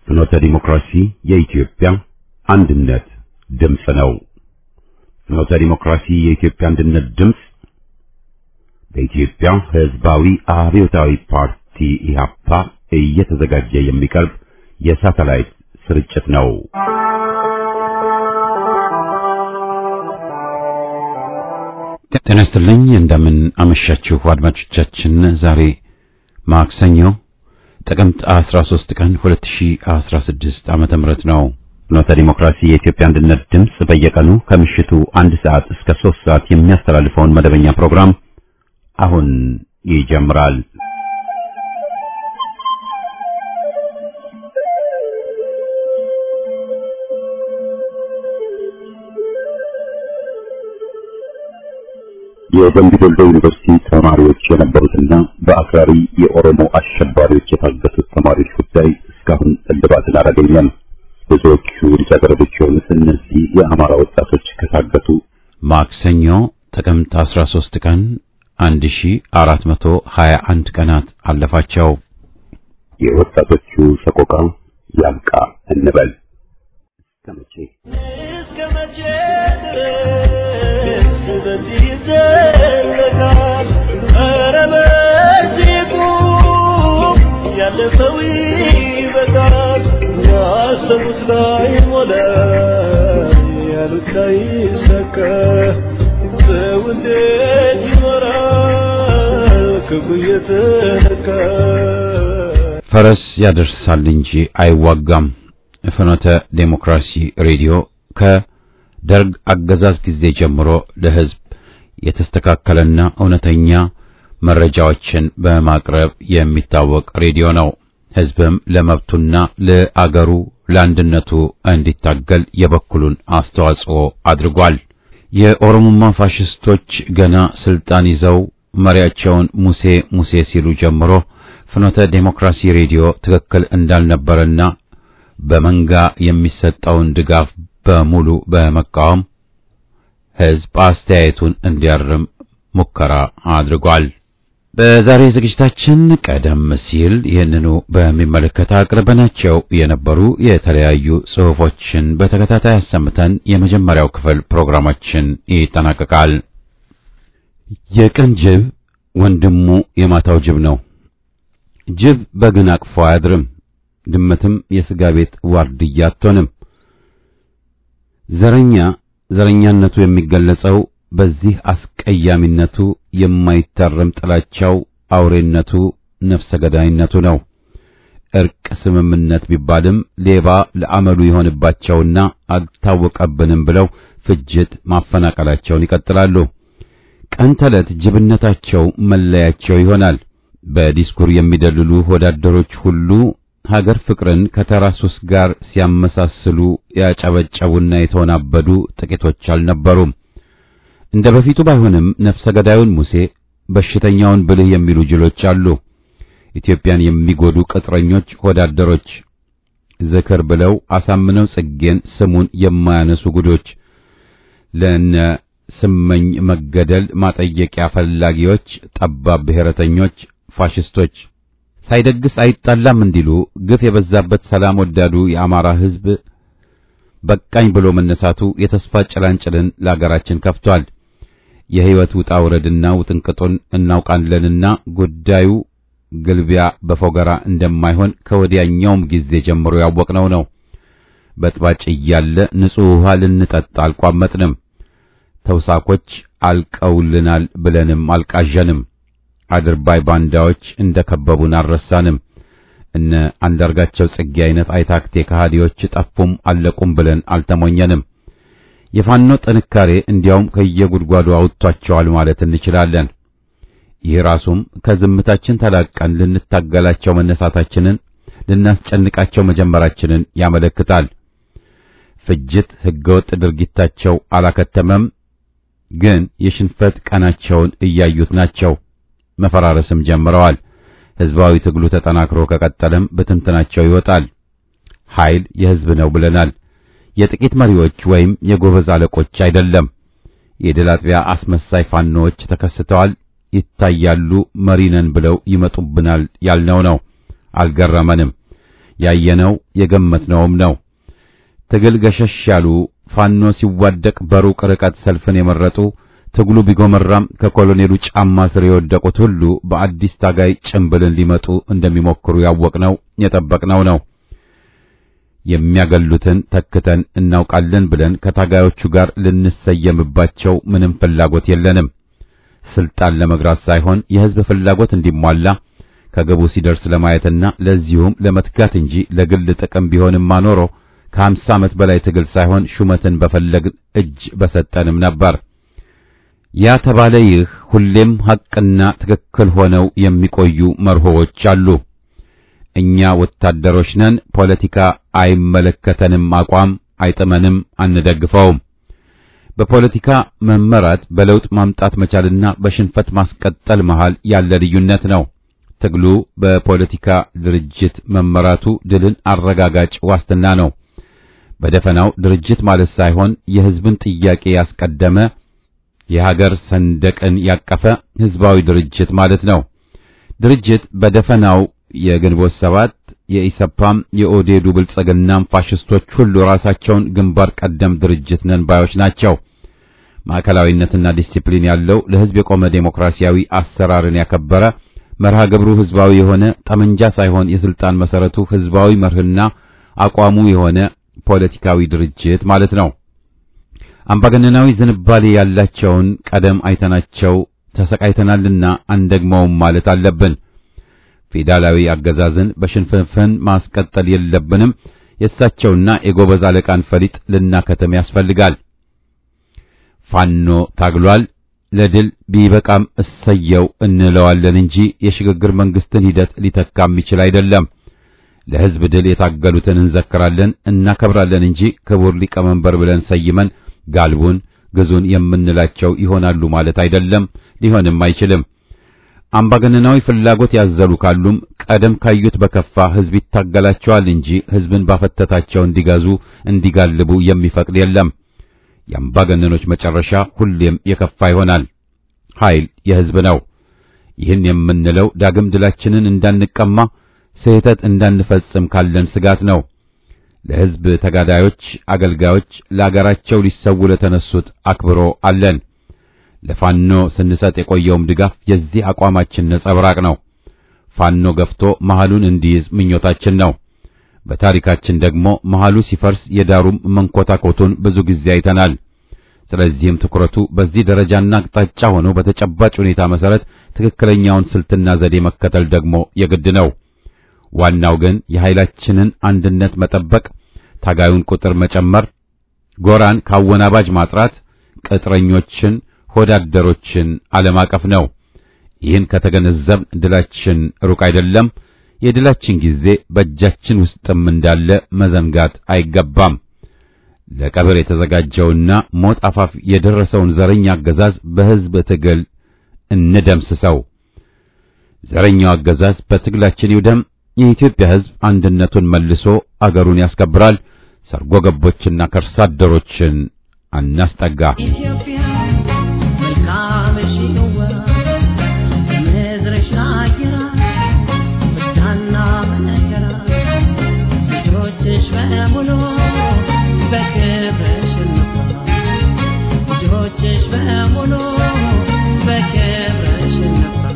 ፍኖተ ዲሞክራሲ የኢትዮጵያ አንድነት ድምፅ ነው። ፍኖተ ዲሞክራሲ የኢትዮጵያ አንድነት ድምፅ በኢትዮጵያ ሕዝባዊ አብዮታዊ ፓርቲ ኢህአፓ እየተዘጋጀ የሚቀርብ የሳተላይት ስርጭት ነው። ጤና ይስጥልኝ። እንደምን አመሻችሁ አድማጮቻችን። ዛሬ ማክሰኞ ጥቅምት 13 ቀን 2016 ዓመተ ምህረት ነው። ፍኖተ ዲሞክራሲ የኢትዮጵያ አንድነት ድምፅ በየቀኑ ከምሽቱ አንድ ሰዓት እስከ 3 ሰዓት የሚያስተላልፈውን መደበኛ ፕሮግራም አሁን ይጀምራል። የደምቢ ዶሎ ዩኒቨርሲቲ ተማሪዎች የነበሩትና በአክራሪ የኦሮሞ አሸባሪዎች የታገቱት ተማሪዎች ጉዳይ እስካሁን እልባትን አላገኘም። ብዙዎቹ ልጃገረዶች የሆኑት እነዚህ የአማራ ወጣቶች ከታገቱ ማክሰኞ ጥቅምት 13 ቀን 1421 ቀናት አለፋቸው። የወጣቶቹ ሰቆቃ ያብቃ እንበል። እስከ መቼ እስከ መቼ ድረስ በዚህ ይዘለቃል? ኧረ በዚህ ቁም፣ ያለፈው ይበቃል። ያሰቡት ላይ ሞላ፣ ያሉት ላይ ሰከ ሰው እንዴት ይኖራል ክፉ እየተነካ ፈረስ ያደርሳል እንጂ አይዋጋም። ፍኖተ ዴሞክራሲ ሬዲዮ ከደርግ አገዛዝ ጊዜ ጀምሮ ለሕዝብ የተስተካከለና እውነተኛ መረጃዎችን በማቅረብ የሚታወቅ ሬዲዮ ነው። ሕዝብም ለመብቱና ለአገሩ ለአንድነቱ እንዲታገል የበኩሉን አስተዋጽኦ አድርጓል። የኦሮሞማ ፋሽስቶች ገና ስልጣን ይዘው መሪያቸውን ሙሴ ሙሴ ሲሉ ጀምሮ ፍኖተ ዴሞክራሲ ሬዲዮ ትክክል እንዳልነበረና በመንጋ የሚሰጠውን ድጋፍ በሙሉ በመቃወም ሕዝብ አስተያየቱን እንዲያርም ሙከራ አድርጓል። በዛሬ ዝግጅታችን ቀደም ሲል ይህንኑ በሚመለከት አቅርበናቸው የነበሩ የተለያዩ ጽሑፎችን በተከታታይ አሰምተን የመጀመሪያው ክፍል ፕሮግራማችን ይጠናቀቃል። የቀን ጅብ ወንድሙ የማታው ጅብ ነው። ጅብ በግን አቅፎ አያድርም። ድመትም የሥጋ ቤት ዋርድያ አትሆንም። ዘረኛ ዘረኛነቱ የሚገለጸው በዚህ አስቀያሚነቱ፣ የማይታረም ጥላቻው፣ አውሬነቱ፣ ነፍሰ ገዳይነቱ ነው። እርቅ ስምምነት ቢባልም ሌባ ለአመሉ የሆንባቸውና አልታወቀብንም ብለው ፍጅት ማፈናቀላቸውን ይቀጥላሉ። ቀን ተዕለት ጅብነታቸው መለያቸው ይሆናል። በዲስኩር የሚደልሉ ወዳደሮች ሁሉ ሀገር ፍቅርን ከተራ ሱስ ጋር ሲያመሳስሉ ያጨበጨቡና የተወናበዱ ጥቂቶች አልነበሩም። እንደ በፊቱ ባይሆንም ነፍሰ ገዳዩን ሙሴ፣ በሽተኛውን ብልህ የሚሉ ጅሎች አሉ። ኢትዮጵያን የሚጎዱ ቅጥረኞች ወዳደሮች፣ ዝክር ብለው አሳምነው ጽጌን ስሙን የማያነሱ ጉዶች፣ ለነ ስመኝ መገደል ማጠየቂያ ፈላጊዎች፣ ጠባብ ብሔረተኞች፣ ፋሽስቶች ሳይደግስ አይጣላም እንዲሉ ግፍ የበዛበት ሰላም ወዳዱ የአማራ ሕዝብ በቃኝ ብሎ መነሳቱ የተስፋ ጭላንጭልን ለአገራችን ከፍቷል። የሕይወት ውጣ ውረድና ውጥንቅጡን እናውቃለንና ጉዳዩ ግልቢያ በፎገራ እንደማይሆን ከወዲያኛውም ጊዜ ጀምሮ ያወቅነው ነው። በጥባጭ እያለ ንጹሕ ውሃ ልንጠጣ አልቋመጥንም። ተውሳኮች አልቀውልናል ብለንም አልቃዠንም። አድርባይ ባንዳዎች እንደ ከበቡን አልረሳንም። እነ አንዳርጋቸው ጽጌ አይነት አይታክቴ ከሃዲዎች ጠፉም አለቁም ብለን አልተሞኘንም። የፋኖ ጥንካሬ እንዲያውም ከየጉድጓዱ አውጥቷቸዋል ማለት እንችላለን። ይህ ራሱም ከዝምታችን ተላቀን ልንታገላቸው መነሳታችንን ልናስጨንቃቸው መጀመራችንን ያመለክታል። ፍጅት፣ ሕገወጥ ድርጊታቸው አላከተመም፣ ግን የሽንፈት ቀናቸውን እያዩት ናቸው። መፈራረስም ጀምረዋል። ሕዝባዊ ትግሉ ተጠናክሮ ከቀጠለም በትንትናቸው ይወጣል። ኃይል የሕዝብ ነው ብለናል። የጥቂት መሪዎች ወይም የጎበዝ አለቆች አይደለም። የድል አጥቢያ አስመሳይ ፋኖዎች ተከስተዋል፣ ይታያሉ። መሪ ነን ብለው ይመጡብናል ያልነው ነው። አልገረመንም። ያየነው የገመትነውም ነው። ትግል ገሸሽ ያሉ ፋኖ ሲዋደቅ በሩቅ ርቀት ሰልፍን የመረጡ ትግሉ ቢጎመራም ከኮሎኔሉ ጫማ ስር የወደቁት ሁሉ በአዲስ ታጋይ ጭንብልን ሊመጡ እንደሚሞክሩ ያወቅነው የጠበቅነው ነው። የሚያገሉትን ተክተን እናውቃለን ብለን ከታጋዮቹ ጋር ልንሰየምባቸው ምንም ፍላጎት የለንም። ስልጣን ለመግራት ሳይሆን የሕዝብ ፍላጎት እንዲሟላ ከግቡ ሲደርስ ለማየትና ለዚሁም ለመትጋት እንጂ ለግል ጥቅም ቢሆንማ ኖሮ ከሀምሳ ዓመት በላይ ትግል ሳይሆን ሹመትን በፈለግን እጅ በሰጠንም ነበር። ያ ተባለ ይህ ሁሌም ሐቅና ትክክል ሆነው የሚቆዩ መርሆዎች አሉ። እኛ ወታደሮች ነን፣ ፖለቲካ አይመለከተንም፣ አቋም አይጥመንም፣ አንደግፈውም። በፖለቲካ መመራት በለውጥ ማምጣት መቻልና በሽንፈት ማስቀጠል መሃል ያለ ልዩነት ነው። ትግሉ በፖለቲካ ድርጅት መመራቱ ድልን አረጋጋጭ ዋስትና ነው። በደፈናው ድርጅት ማለት ሳይሆን የሕዝብን ጥያቄ ያስቀደመ የሀገር ሰንደቅን ያቀፈ ሕዝባዊ ድርጅት ማለት ነው። ድርጅት በደፈናው የግንቦት ሰባት የኢሰፓም የኦዴዱ ብልጽግናም ፋሽስቶች ሁሉ ራሳቸውን ግንባር ቀደም ድርጅት ነን ባዮች ናቸው። ማዕከላዊነትና ዲሲፕሊን ያለው ለሕዝብ የቆመ ዴሞክራሲያዊ አሰራርን ያከበረ መርሃ ግብሩ ሕዝባዊ የሆነ ጠመንጃ ሳይሆን የስልጣን መሰረቱ ሕዝባዊ መርህና አቋሙ የሆነ ፖለቲካዊ ድርጅት ማለት ነው። አምባገነናዊ ዝንባሌ ያላቸውን ቀደም አይተናቸው ተሰቃይተናልና አንደግመውም ማለት አለብን። ፌዴራላዊ አገዛዝን በሽንፍንፍን ማስቀጠል የለብንም። የእሳቸውና የጎበዝ አለቃን ፈሊጥ ልናከተም ያስፈልጋል። ፋኖ ታግሏል፣ ለድል ቢበቃም እሰየው እንለዋለን እንጂ የሽግግር መንግስትን ሂደት ሊተካ የሚችል አይደለም። ለሕዝብ ድል የታገሉትን እንዘክራለን፣ እናከብራለን እንጂ ክቡር ሊቀመንበር ብለን ሰይመን ጋልቡን ግዙን የምንላቸው ይሆናሉ ማለት አይደለም፣ ሊሆንም አይችልም። አምባገነናዊ ፍላጎት ያዘሉ ካሉም ቀደም ካዩት በከፋ ሕዝብ ይታገላቸዋል እንጂ ሕዝብን ባፈተታቸው እንዲገዙ እንዲጋልቡ የሚፈቅድ የለም። የአምባገነኖች መጨረሻ ሁሌም የከፋ ይሆናል። ኃይል የሕዝብ ነው። ይህን የምንለው ዳግም ድላችንን እንዳንቀማ ስህተት እንዳንፈጽም ካለን ስጋት ነው። ለሕዝብ ተጋዳዮች፣ አገልጋዮች፣ ለአገራቸው ሊሰው ለተነሱት አክብሮ አለን። ለፋኖ ስንሰጥ የቆየውም ድጋፍ የዚህ አቋማችን ነጸብራቅ ነው። ፋኖ ገፍቶ መሃሉን እንዲይዝ ምኞታችን ነው። በታሪካችን ደግሞ መሃሉ ሲፈርስ የዳሩም መንኮታኮቱን ብዙ ጊዜ አይተናል። ስለዚህም ትኩረቱ በዚህ ደረጃና አቅጣጫ ሆኖ በተጨባጭ ሁኔታ መሰረት ትክክለኛውን ስልትና ዘዴ መከተል ደግሞ የግድ ነው። ዋናው ግን የኃይላችንን አንድነት መጠበቅ፣ ታጋዩን ቁጥር መጨመር፣ ጎራን ካወናባጅ ማጥራት፣ ቅጥረኞችን ሆዳደሮችን አለማቀፍ ነው። ይህን ከተገነዘብን ድላችን ሩቅ አይደለም። የድላችን ጊዜ በእጃችን ውስጥም እንዳለ መዘንጋት አይገባም። ለቀብር የተዘጋጀውና ሞት አፋፍ የደረሰውን ዘረኛ አገዛዝ በሕዝብ ትግል እንደምስሰው። ዘረኛው አገዛዝ በትግላችን ይውደም። የኢትዮጵያ ሕዝብ አንድነቱን መልሶ አገሩን ያስከብራል። ሰርጎ ገቦችና ከርሳ አደሮችን አናስጠጋ። ኢትዮጵያ መልካምሽ ነዋ ምድርሽ አየራ ወዳና መነገራ ልጆችሽ በሙሉ በክብርሽ እንኩራ ልጆችሽ በሙሉ በክብርሽ እንኩራ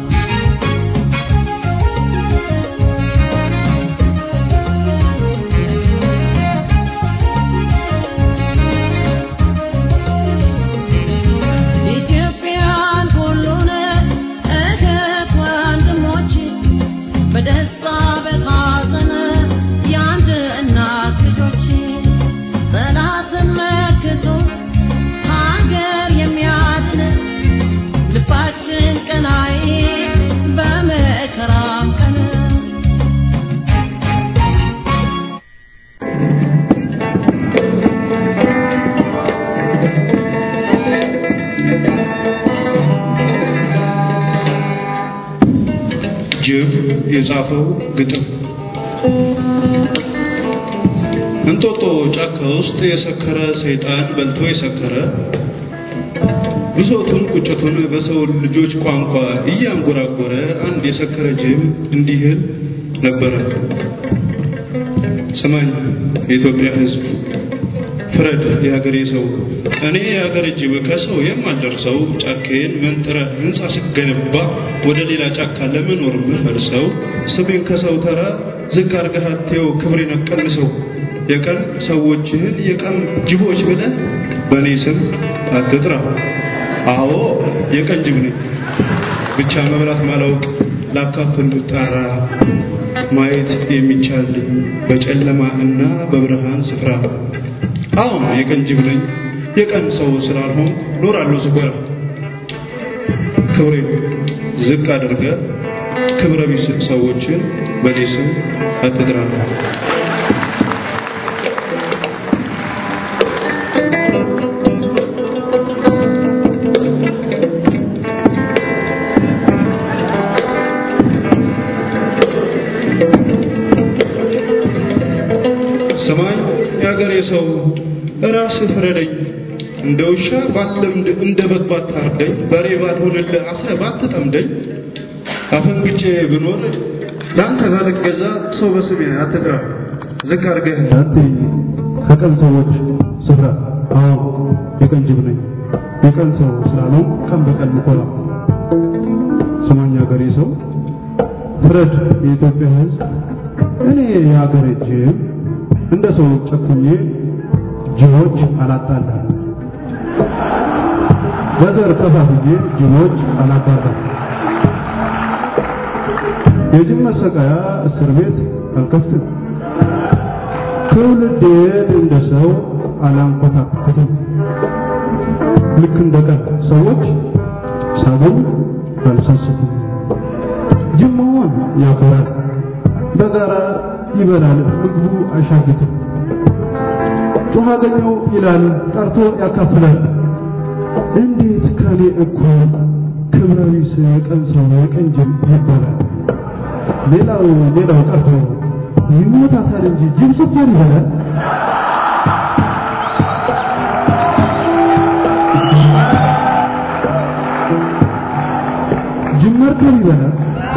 ኢትዮጵያን ሁሉን እህት ወንድሞች በደስታ በሐዘን የአንድ እናት ልጆች ጠላትን መክቶ ሀገር የሚያድን ልባችን ቀናይ በመከራም ቀን ጅብ የጻፈው ግጥም እንጦጦ ጫካ ውስጥ የሰከረ ሰይጣን በልቶ የሰከረ ብሶቱን ቁጭቱን በሰው ልጆች ቋንቋ እያንጎራጎረ አንድ የሰከረ ጅብ እንዲህል ነበረ። ስማኝ የኢትዮጵያ ሕዝብ ፍረድ የሀገሬ ሰው እኔ የሀገር እጅ ከሰው የማልደርሰው ጫካዬን መንጥረ ህንፃ ስገነባ ወደ ሌላ ጫካ ለመኖር ምፈልሰው ስሜን ከሰው ተራ ዝቅ አድርገህ አትየው ክብሬን አቀንሰው የቀን ሰዎችህን የቀን ጅቦች ብለህ በእኔ ስም አትጥራ አዎ የቀን ጅብ ነኝ ብቻ መብላት ማላውቅ ላካፍል ጣራ ማየት የሚቻል በጨለማ እና በብርሃን ስፍራ አሁን የቀን ጅብ ነኝ የቀን ሰው ስላልሆን ኖራለሁ ዝጎራ ክብሬን ዝቅ አድርገ ክብረ ቢስ ሰዎችን በኔ ስም አትጥራ ሰማይ የሀገሬ ሰው ራስህ ፍረደኝ እንደ ውሻ ባትለምድ እንደ በግ ባታርደኝ በሬ ባልሆንልህ አስረህ ባትጠምደኝ አፈንግጬ ብኖር ለአንተ ባልገዛ ሰው በስሜ አትጥራ ዝቅ አድርገህ አትይ ከቀን ሰዎች ስፍራ አዎ የቀን ጅብ ነኝ የቀን ሰው ስላለው ቀን በቀን ምኮራ ስማኝ ሀገሬ ሰው ፍረድ የኢትዮጵያ ሕዝብ እኔ የሀገሬ ጅብ እንደ ሰው ጨኩኜ ጅቦች አላጣላም በዘር ከፋፍዬ ጅቦች አላባራም የጅብ መሰቃያ እስር ቤት አልከፍትም ትውልዴን እንደ ሰው አላንኮታኩትም ልክ እንደ ቀን ሰዎች ሳቡን አልሰስትም ጅብ መሆን ያኮራል በጋራ ይበላል ምግቡ አይሻግትም ጮኸ አገኘው ይላል ጠርቶ ያካፍላል እንዴት ከኔ እኩል ክብረ ቢስ የቀን ሰው የቀን ጅብ ይባላል ሌላው ሌላው ቀርቶ ይሞታታል እንጂ ጅብ ስኳር ይበላል ጅብ መርከብ ይበላል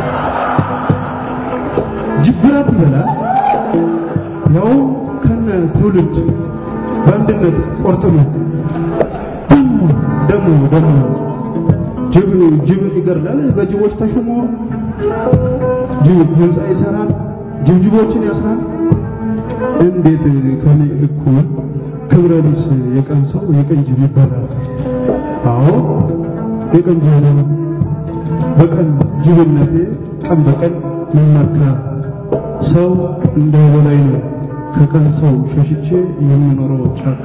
ጅብ ብረት ይበላል ያው ከነ ትውልድ በአንድነት ቆርጥሞ ደሞ ደሞ ደሞ ጅብ ጅብን ይገድላል በጅቦች ተሾሞ ጅብ ህንፃ ይሰራል ጅብጅቦችን ያስራል እንዴት ከኔ እኩል ክብረ ቢስ የቀን ሰው የቀን ጅብ ይባላል አዎ የቀን ጅብ ነኝ በቀን ጅብነቴ ቀን በቀን መመካ ሰው እንደ በላይ ነው ከቀን ሰው ሸሽቼ የምኖረው ጫካ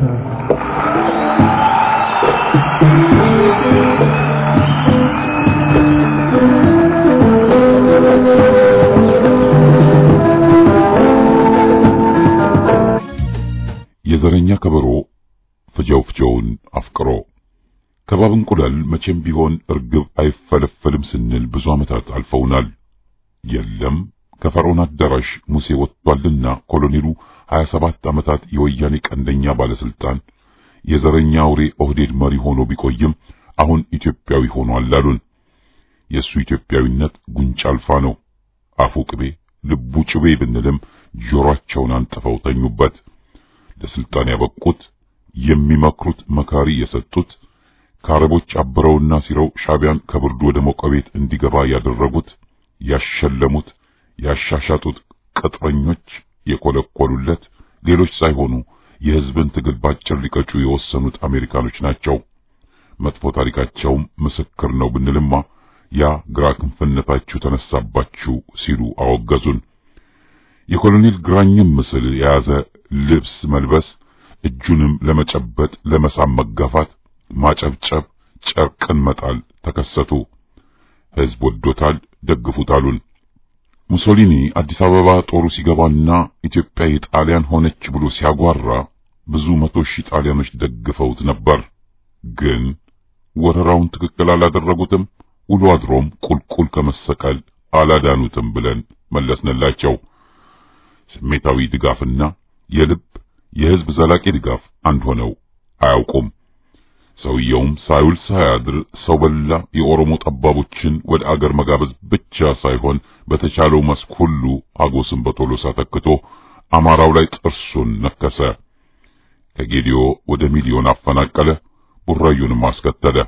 የዘረኛ ከበሮ ፍጀው ፍጀውን አፍቅሮ ከባብ እንቁላል መቼም ቢሆን እርግብ አይፈለፈልም ስንል ብዙ ዓመታት አልፈውናል። የለም ከፈርዖን አዳራሽ ሙሴ ወጥቷልና ኮሎኔሉ 27 ዓመታት የወያኔ ቀንደኛ ባለስልጣን የዘረኛ አውሬ ኦህዴድ መሪ ሆኖ ቢቆይም አሁን ኢትዮጵያዊ ሆኗል አሉን። የእሱ ኢትዮጵያዊነት ጉንጭ አልፋ ነው። አፉ ቅቤ ልቡ ጭቤ ብንልም ጆሮአቸውን አንጥፈው ተኙበት። ለስልጣን ያበቁት የሚመክሩት መካሪ የሰጡት ከአረቦች አብረውና ሲረው ሻቢያን ከብርዱ ወደ ሞቀ ቤት እንዲገባ ያደረጉት ያሸለሙት ያሻሻጡት ቅጥረኞች የኮለኮሉለት ሌሎች ሳይሆኑ የሕዝብን ትግል ባጭር ሊቀጩ የወሰኑት አሜሪካኖች ናቸው። መጥፎ ታሪካቸውም ምስክር ነው ብንልማ ያ ግራ ክንፍነታችሁ ተነሳባችሁ ሲሉ አወገዙን። የኮሎኔል ግራኝም ምስል የያዘ ልብስ መልበስ፣ እጁንም ለመጨበጥ ለመሳም መጋፋት፣ ማጨብጨብ፣ ጨርቅን መጣል ተከሰቱ። ሕዝብ ወዶታል፣ ደግፉት አሉን። ሙሶሊኒ አዲስ አበባ ጦሩ ሲገባና ኢትዮጵያ የጣሊያን ሆነች ብሎ ሲያጓራ ብዙ መቶ ሺህ ጣሊያኖች ደግፈውት ነበር። ግን ወረራውን ትክክል አላደረጉትም። ውሎ አድሮም ቁልቁል ከመሰቀል አላዳኑትም ብለን መለስንላቸው። ስሜታዊ ድጋፍና የልብ የሕዝብ ዘላቂ ድጋፍ አንድ ሆነው አያውቁም። ሰውየውም ሳይውል ሳያድር ሰው በላ የኦሮሞ ጠባቦችን ወደ አገር መጋበዝ ብቻ ሳይሆን በተቻለው መስክ ሁሉ አጎስን በቶሎሳ ተክቶ አማራው ላይ ጥርሱን ነከሰ። ከጌዲዮ ወደ ሚሊዮን አፈናቀለ፣ ቡራዩንም አስከተለ።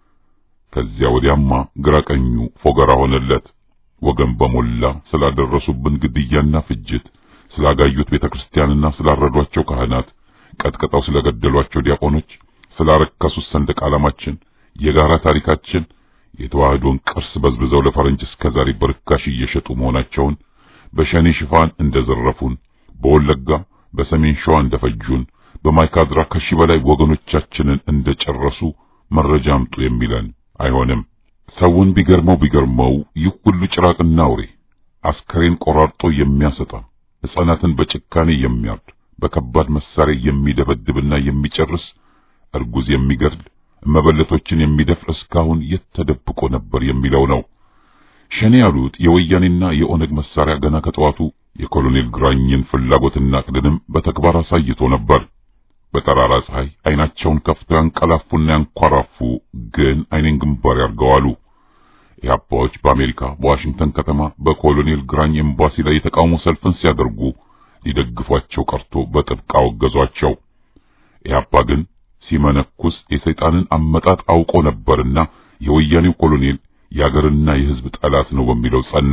ከዚያ ወዲያማ ግራቀኙ ፎገራ ሆነለት። ወገን በሞላ ስላደረሱብን ግድያና ፍጅት፣ ስላጋዩት ቤተክርስቲያንና ስላረዷቸው ካህናት፣ ቀጥቅጠው ስለገደሏቸው ዲያቆኖች፣ ስላረከሱት ሰንደቅ ዓላማችን፣ የጋራ ታሪካችን፣ የተዋህዶን ቅርስ በዝብዘው ለፈረንጅ እስከዛሬ በርካሽ እየሸጡ መሆናቸውን፣ በሸኔ ሽፋን እንደዘረፉን፣ በወለጋ በሰሜን ሸዋ እንደፈጁን፣ በማይካድራ ከሺህ በላይ ወገኖቻችንን እንደጨረሱ መረጃ አምጡ የሚለን አይሆንም። ሰውን ቢገርመው ቢገርመው ይህ ሁሉ ጭራቅና አውሬ አስከሬን ቆራርጦ የሚያሰጣ ሕፃናትን በጭካኔ የሚያርድ በከባድ መሳሪያ የሚደበድብና የሚጨርስ እርጉዝ የሚገድል መበለቶችን የሚደፍር እስካሁን የት ተደብቆ ነበር የሚለው ነው። ሸኔ ያሉት የወያኔና የኦነግ መሳሪያ ገና ከጠዋቱ የኮሎኔል ግራኝን ፍላጎትና ቅድንም በተግባር አሳይቶ ነበር። በጠራራ ፀሐይ አይናቸውን ከፍተው ያንቀላፉና ያንኳራፉ ግን አይኔን ግንባር ያርገዋሉ። ኢህአፓዎች በአሜሪካ በዋሽንግተን ከተማ በኮሎኔል ግራኝ ኤምባሲ ላይ የተቃውሞ ሰልፍን ሲያደርጉ ሊደግፏቸው ቀርቶ በጥብቅ አወገዟቸው። ኢህአፓ ግን ሲመነኩስ የሰይጣንን አመጣጥ አውቆ ነበርና የወያኔው ኮሎኔል የአገርና የሕዝብ ጠላት ነው በሚለው ጸና።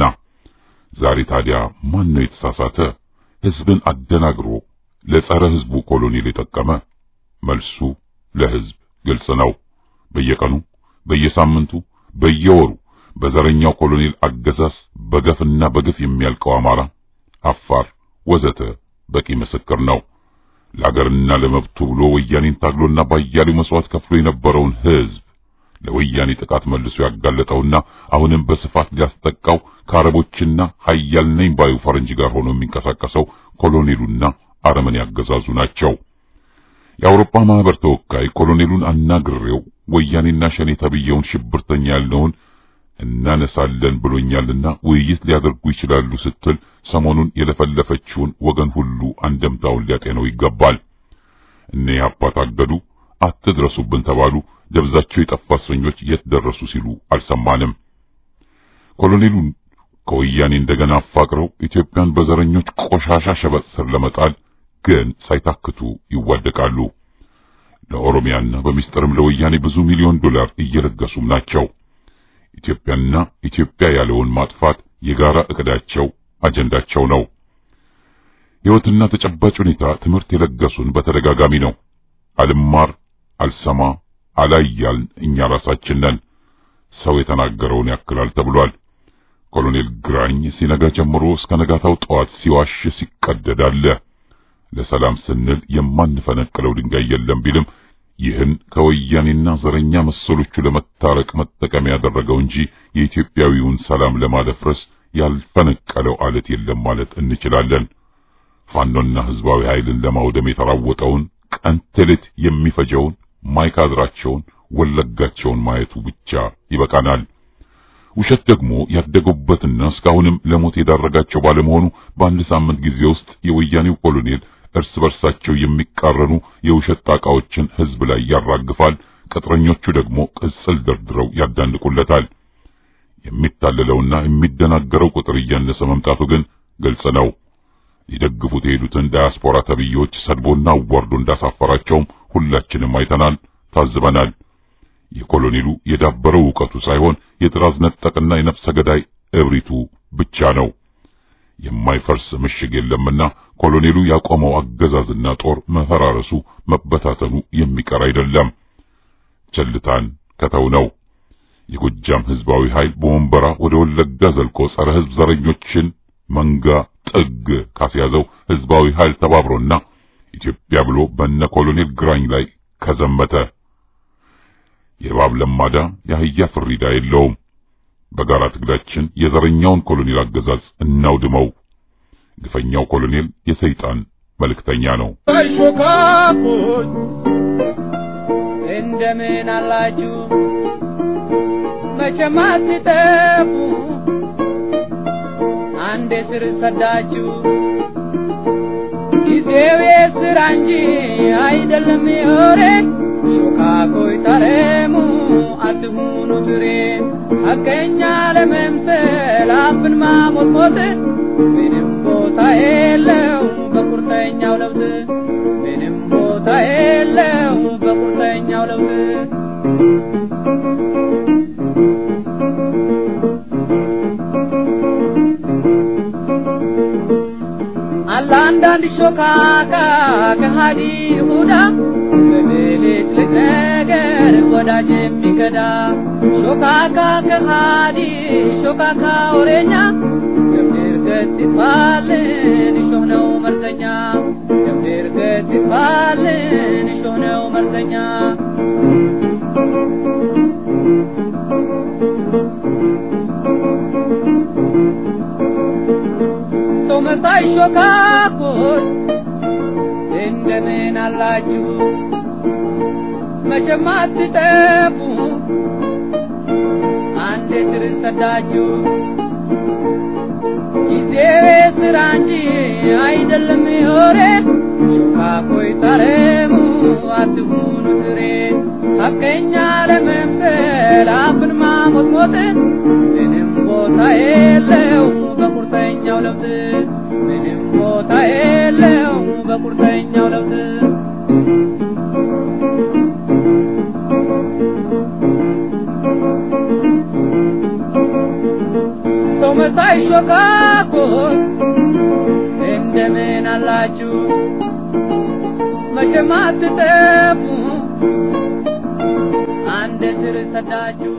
ዛሬ ታዲያ ማን ነው የተሳሳተ? ሕዝብን አደናግሮ ለጸረ ሕዝቡ ኮሎኔል የጠቀመ? መልሱ ለሕዝብ ግልጽ ነው። በየቀኑ በየሳምንቱ፣ በየወሩ በዘረኛው ኮሎኔል አገዛዝ በገፍና በግፍ የሚያልቀው አማራ፣ አፋር ወዘተ በቂ ምስክር ነው። ለአገርና ለመብቱ ብሎ ወያኔን ታግሎና ባያሌው መስዋዕት ከፍሎ የነበረውን ሕዝብ ለወያኔ ጥቃት መልሶ ያጋለጠውና አሁንም በስፋት ሊያስጠቃው ከአረቦችና ሀያል ነኝ ባዩ ፈረንጅ ጋር ሆኖ የሚንቀሳቀሰው ኮሎኔሉና አረመኔ ያገዛዙ ናቸው። የአውሮፓ ማህበር ተወካይ ኮሎኔሉን አናግሬው ወያኔና ሸኔ ተብየውን ሽብርተኛ ያልነውን እናነሳለን ብሎኛልና ውይይት ሊያደርጉ ይችላሉ ስትል ሰሞኑን የለፈለፈችውን ወገን ሁሉ አንደምታውን ሊያጤነው ይገባል። እነ ኢህአፓ ታገዱ፣ አትድረሱብን ተባሉ፣ ደብዛቸው የጠፋ እስረኞች የት ደረሱ ሲሉ አልሰማንም። ኮሎኔሉን ከወያኔ እንደገና አፋቅረው ኢትዮጵያን በዘረኞች ቆሻሻ ሸበጥ ስር ለመጣል ግን ሳይታክቱ ይዋደቃሉ። ለኦሮሚያና በሚስጥርም ለወያኔ ብዙ ሚሊዮን ዶላር እየለገሱም ናቸው። ኢትዮጵያና ኢትዮጵያ ያለውን ማጥፋት የጋራ እቅዳቸው አጀንዳቸው ነው። ሕይወትና ተጨባጭ ሁኔታ ትምህርት የለገሱን በተደጋጋሚ ነው። አልማር አልሰማ አላያልን እኛ ራሳችን ነን። ሰው የተናገረውን ያክላል ተብሏል። ኮሎኔል ግራኝ ሲነጋ ጀምሮ እስከ ነጋታው ጠዋት ሲዋሽ ሲቀደድ አለ። ለሰላም ስንል የማንፈነቅለው ድንጋይ የለም ቢልም ይህን ከወያኔና ዘረኛ መሰሎቹ ለመታረቅ መጠቀሚያ ያደረገው እንጂ የኢትዮጵያዊውን ሰላም ለማደፍረስ ያልፈነቀለው አለት የለም ማለት እንችላለን። ፋኖና ህዝባዊ ኃይልን ለማውደም የተራወጠውን ቀን ተሌት የሚፈጀውን ማይካድራቸውን ወለጋቸውን ማየቱ ብቻ ይበቃናል። ውሸት ደግሞ ያደገውበትና እስካሁንም ለሞት የዳረጋቸው ባለመሆኑ በአንድ ሳምንት ጊዜ ውስጥ የወያኔው ኮሎኔል እርስ በርሳቸው የሚቃረኑ የውሸት ጣቃዎችን ህዝብ ላይ ያራግፋል። ቅጥረኞቹ ደግሞ ቅጽል ደርድረው ያዳንቁለታል። የሚታለለውና የሚደናገረው ቁጥር እያነሰ መምጣቱ ግን ግልጽ ነው። ሊደግፉት የሄዱትን ዳያስፖራ ተብዬዎች ሰድቦና አዋርዶ እንዳሳፈራቸውም ሁላችንም አይተናል፣ ታዝበናል። የኮሎኔሉ የዳበረው ዕውቀቱ ሳይሆን የጥራዝ ነጠቅና የነፍሰ ገዳይ እብሪቱ ብቻ ነው። የማይፈርስ ምሽግ የለምና ኮሎኔሉ ያቆመው አገዛዝና ጦር መፈራረሱ መበታተኑ የሚቀር አይደለም። ቸልታን ከተው ነው። የጎጃም ህዝባዊ ኃይል በወንበራ ወደ ወለጋ ዘልቆ ጸረ ህዝብ ዘረኞችን መንጋ ጥግ ካስያዘው ህዝባዊ ኃይል ተባብሮና ኢትዮጵያ ብሎ በነ ኮሎኔል ግራኝ ላይ ከዘመተ የእባብ ለማዳ የአህያ ፍሪዳ የለውም። በጋራ ትግላችን የዘረኛውን ኮሎኔል አገዛዝ እናውድመው። ግፈኛው ኮሎኔል የሰይጣን መልእክተኛ ነው። ሾካኮች እንደምን አላችሁ? መቼም አትጠፉ አንዴ ስር ሰዳችሁ። ጊዜው የስራ እንጂ አይደለም የወሬ ሾካኮች ታረሙ አትሁኑ ትሬ ሐቀኛ ለመምሰል አፍን ማሞጥሞጥ ምንም ቦታ የለው በቁ በቁርጠኛው ለውጥ ምንም ቦታ የለው በቁርጠኛው ለውጥ አለ አንዳንድ ሾካካ ከሃዲ ይሁዳ በሌሊት ነገር ወዳጅ የሚከዳ ሾካካ ከሃዲ ሾካካ ወሬኛ ገብር ገት ይባልን እሾህ ነው መርዘኛ ገብር ገት ይባልን እሾህ ነው መርዘኛ ሰው መሳይ ሾካኮች እንደምን አላችሁ? መቼም አትጠፉ አንዴ ስር ሰዳችሁ። ጊዜው ስራ እንጂ አይደለም የወሬ ሾካኮይ ታረሙ አትሁኑ ትሬ ሐቀኛ ለመምሰል አፍን ማሞጥሞጥ ምንም ቦታ የለው በቁርጠኛው ለውጥ ምንም ቦታ የለው በቁርጠኛው ለውጥ ሰው መሳይ ሾካኮች እንደምን አላችሁ? መቼም አትጠፉ አንድ ስር ሰዳችሁ።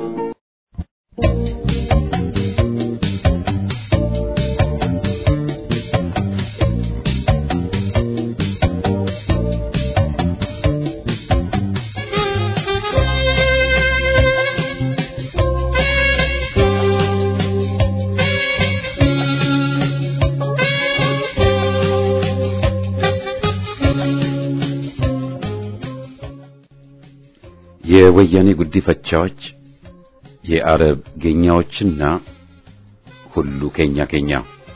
የወያኔ ጉዲፈቻዎች የአረብ ጌኛዎችና ሁሉ ኬኛ ኬኛ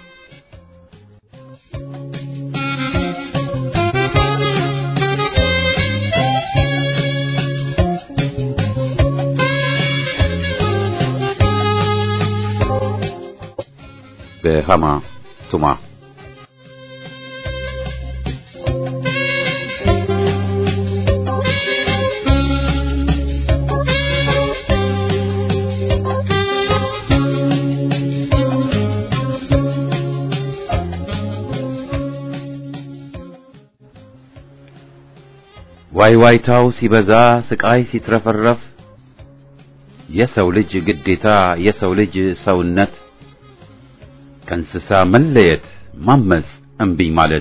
በሃማ ቱማ ዋይ ዋይታው ሲበዛ ስቃይ ሲትረፈረፍ የሰው ልጅ ግዴታ የሰው ልጅ ሰውነት ከእንስሳ መለየት ማመፅ እምቢኝ ማለት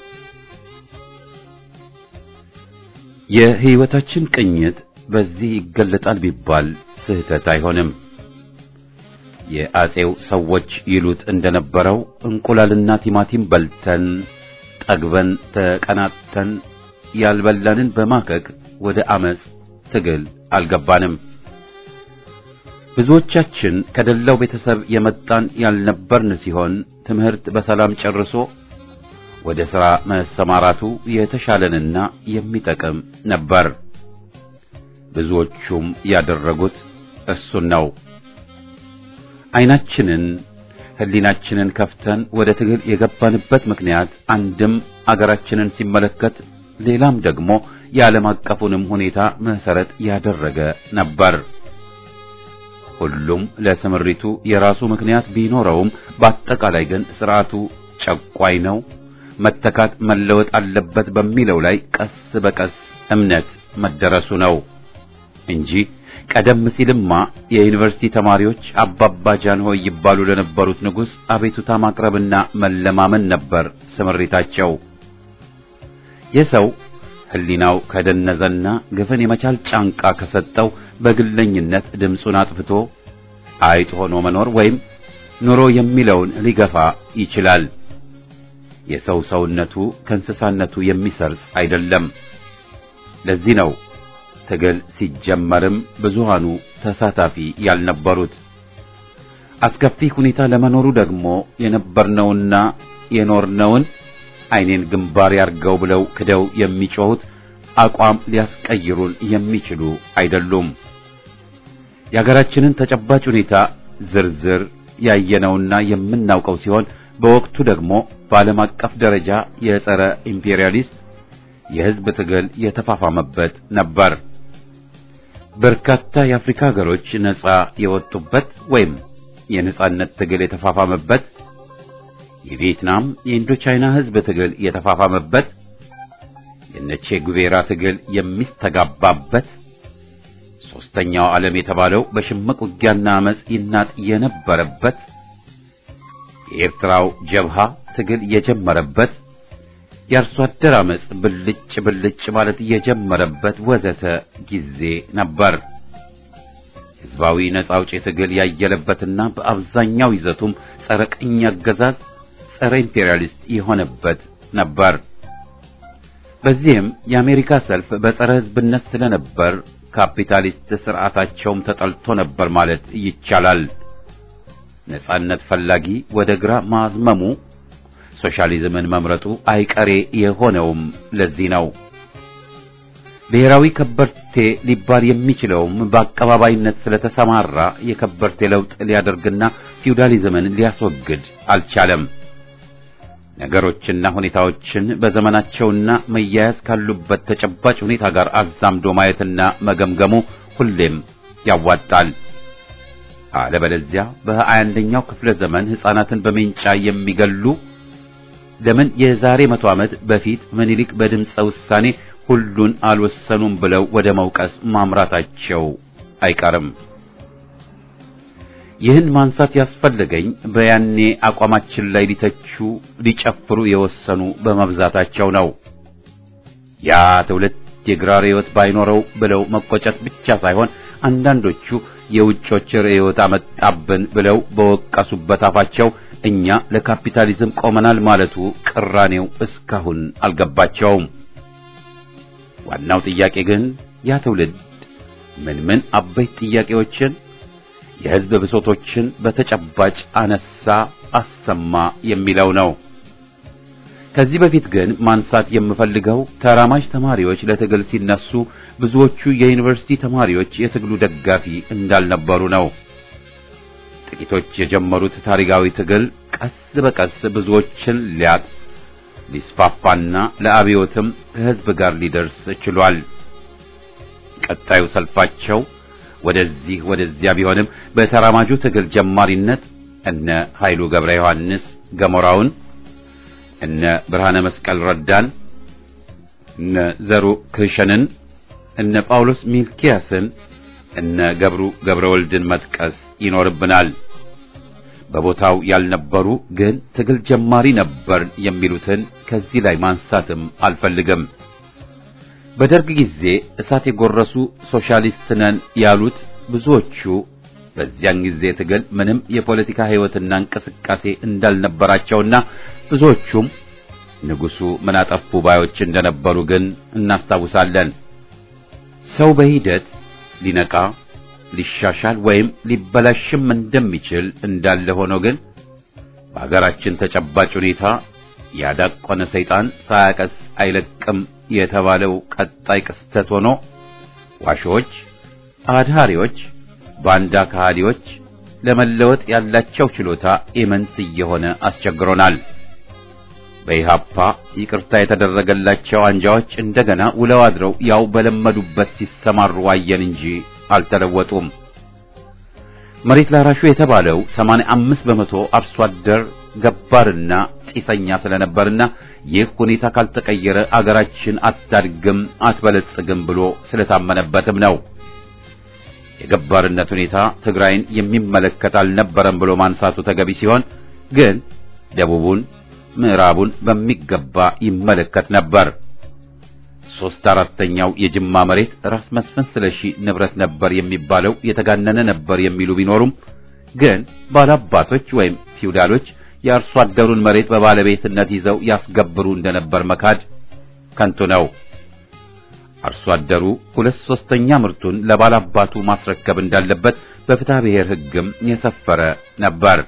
የህይወታችን ቅኝት በዚህ ይገለጣል ቢባል ስህተት አይሆንም። የአጼው ሰዎች ይሉት እንደነበረው እንቁላልና ቲማቲም በልተን ጠግበን ተቀናጥተን ያልበላንን በማከክ ወደ አመፅ ትግል አልገባንም። ብዙዎቻችን ከደላው ቤተሰብ የመጣን ያልነበርን ሲሆን ትምህርት በሰላም ጨርሶ ወደ ሥራ መሰማራቱ የተሻለንና የሚጠቅም ነበር። ብዙዎቹም ያደረጉት እሱን ነው። ዓይናችንን ህሊናችንን ከፍተን ወደ ትግል የገባንበት ምክንያት አንድም አገራችንን ሲመለከት ሌላም ደግሞ የዓለም አቀፉንም ሁኔታ መሰረት ያደረገ ነበር። ሁሉም ለስምሪቱ የራሱ ምክንያት ቢኖረውም በአጠቃላይ ግን ስርዓቱ ጨቋይ ነው፣ መተካት መለወጥ አለበት በሚለው ላይ ቀስ በቀስ እምነት መደረሱ ነው እንጂ ቀደም ሲልማ የዩኒቨርሲቲ ተማሪዎች አባባ ጃንሆይ ይባሉ ለነበሩት ንጉሥ አቤቱታ ማቅረብና መለማመን ነበር ስምሪታቸው። የሰው ህሊናው ከደነዘና ግፍን የመቻል ጫንቃ ከሰጠው በግለኝነት ድምፁን አጥፍቶ አይጥ ሆኖ መኖር ወይም ኑሮ የሚለውን ሊገፋ ይችላል። የሰው ሰውነቱ ከእንስሳነቱ የሚሰርጽ አይደለም። ለዚህ ነው ትግል ሲጀመርም ብዙሃኑ ተሳታፊ ያልነበሩት። አስከፊ ሁኔታ ለመኖሩ ደግሞ የነበርነውና የኖርነውን ዓይኔን ግንባር ያርገው ብለው ክደው የሚጮሁት አቋም ሊያስቀይሩን የሚችሉ አይደሉም። የሀገራችንን ተጨባጭ ሁኔታ ዝርዝር ያየነውና የምናውቀው ሲሆን በወቅቱ ደግሞ በዓለም አቀፍ ደረጃ የጸረ ኢምፔሪያሊስት የሕዝብ ትግል የተፋፋመበት ነበር። በርካታ የአፍሪካ ሀገሮች ነጻ የወጡበት ወይም የነጻነት ትግል የተፋፋመበት፣ የቪየትናም የኢንዶቻይና ሕዝብ ትግል የተፋፋመበት፣ የነቼ ጉቬራ ትግል የሚስተጋባበት፣ ሶስተኛው ዓለም የተባለው በሽምቅ ውጊያና አመጽ ይናጥ የነበረበት፣ የኤርትራው ጀብሃ ትግል የጀመረበት የአርሶ አደር አመጽ ብልጭ ብልጭ ማለት የጀመረበት ወዘተ ጊዜ ነበር። ህዝባዊ ነጻ አውጪ ትግል ያየለበትና በአብዛኛው ይዘቱም ጸረ ቅኝ አገዛዝ፣ ጸረ ኢምፔሪያሊስት የሆነበት ነበር። በዚህም የአሜሪካ ሰልፍ በጸረ ህዝብነት ስለነበር ካፒታሊስት ስርዓታቸውም ተጠልቶ ነበር ማለት ይቻላል። ነጻነት ፈላጊ ወደ ግራ ማዝመሙ ሶሻሊዝምን መምረጡ አይቀሬ የሆነውም ለዚህ ነው። ብሔራዊ ከበርቴ ሊባል የሚችለውም በአቀባባይነት ስለተሰማራ የከበርቴ ለውጥ ሊያደርግና ፊውዳሊዝምን ሊያስወግድ አልቻለም። ነገሮችና ሁኔታዎችን በዘመናቸውና መያያዝ ካሉበት ተጨባጭ ሁኔታ ጋር አዛምዶ ማየትና መገምገሙ ሁሌም ያዋጣል። አለበለዚያ በሀያ አንደኛው ክፍለ ዘመን ሕፃናትን በሜንጫ የሚገሉ ለምን የዛሬ መቶ ዓመት በፊት ምኒልክ በድምፀ ውሳኔ ሁሉን አልወሰኑም ብለው ወደ መውቀስ ማምራታቸው አይቀርም። ይህን ማንሳት ያስፈለገኝ በያኔ አቋማችን ላይ ሊተቹ ሊጨፍሩ የወሰኑ በመብዛታቸው ነው። ያ ትውልድ የግራ ርዕዮት ባይኖረው ብለው መቆጨት ብቻ ሳይሆን አንዳንዶቹ የውጮች ርዕዮት አመጣብን ብለው በወቀሱበት አፋቸው እኛ ለካፒታሊዝም ቆመናል ማለቱ ቅራኔው እስካሁን አልገባቸውም። ዋናው ጥያቄ ግን ያ ትውልድ ምን ምን አበይት ጥያቄዎችን የሕዝብ ብሶቶችን በተጨባጭ አነሳ፣ አሰማ የሚለው ነው። ከዚህ በፊት ግን ማንሳት የምፈልገው ተራማጅ ተማሪዎች ለትግል ሲነሱ ብዙዎቹ የዩኒቨርሲቲ ተማሪዎች የትግሉ ደጋፊ እንዳልነበሩ ነው። ጥቂቶች የጀመሩት ታሪካዊ ትግል ቀስ በቀስ ብዙዎችን ሊያጥ ሊስፋፋና ለአብዮትም ከሕዝብ ጋር ሊደርስ ችሏል። ቀጣዩ ሰልፋቸው ወደዚህ ወደዚያ ቢሆንም በተራማጁ ትግል ጀማሪነት እነ ኃይሉ ገብረ ዮሐንስ ገሞራውን፣ እነ ብርሃነ መስቀል ረዳን፣ እነ ዘሩ ክህሸንን፣ እነ ጳውሎስ ሚልኪያስን፣ እነ ገብሩ ገብረ ወልድን መጥቀስ ይኖርብናል። በቦታው ያልነበሩ ግን ትግል ጀማሪ ነበር የሚሉትን ከዚህ ላይ ማንሳትም አልፈልግም። በደርግ ጊዜ እሳት የጎረሱ ሶሻሊስት ነን ያሉት ብዙዎቹ በዚያን ጊዜ ትግል ምንም የፖለቲካ ሕይወትና እንቅስቃሴ እንዳልነበራቸውና ብዙዎቹም ንጉሡ ምን አጠፉ ባዮች እንደነበሩ ግን እናስታውሳለን። ሰው በሂደት ሊነቃ ሊሻሻል ወይም ሊበላሽም እንደሚችል እንዳለ ሆኖ ግን በሀገራችን ተጨባጭ ሁኔታ ያዳቆነ ሰይጣን ሳያቀስ አይለቅም የተባለው ቀጣይ ክስተት ሆኖ ዋሾች፣ አድሃሪዎች፣ ባንዳ ከሃዲዎች ለመለወጥ ያላቸው ችሎታ ኢመንት እየሆነ አስቸግሮናል። በኢሃፓ ይቅርታ የተደረገላቸው አንጃዎች እንደገና ውለው አድረው ያው በለመዱበት ሲሰማሩ ዋየን እንጂ አልተለወጡም። መሬት ላራሹ የተባለው 85 በመቶ አርሶ አደር ገባርና ጢሰኛ ስለነበርና ይህ ሁኔታ ካልተቀየረ አገራችን አታድግም አትበለጽግም ብሎ ስለታመነበትም ነው። የገባርነት ሁኔታ ትግራይን የሚመለከት አልነበረም ብሎ ማንሳቱ ተገቢ ሲሆን ግን ደቡቡን፣ ምዕራቡን በሚገባ ይመለከት ነበር። ሶስት አራተኛው የጅማ መሬት ራስ መስፍን ስለሺ ንብረት ነበር የሚባለው የተጋነነ ነበር የሚሉ ቢኖሩም ግን ባላባቶች ወይም ፊውዳሎች የአርሶ አደሩን መሬት በባለቤትነት ይዘው ያስገብሩ እንደነበር መካድ ከንቱ ነው። አርሶ አደሩ ሁለት ሶስተኛ ምርቱን ለባላባቱ ማስረከብ እንዳለበት በፍትሐ ብሔር ሕግም የሰፈረ ነበር።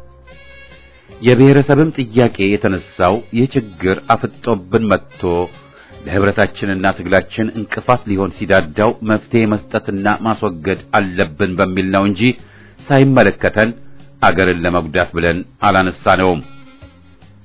የብሔረሰብም ጥያቄ የተነሳው ይህ ችግር አፍጦብን መጥቶ ለህብረታችንና ትግላችን እንቅፋት ሊሆን ሲዳዳው መፍትሄ መስጠትና ማስወገድ አለብን በሚል ነው እንጂ ሳይመለከተን አገርን ለመጉዳት ብለን አላነሳነውም።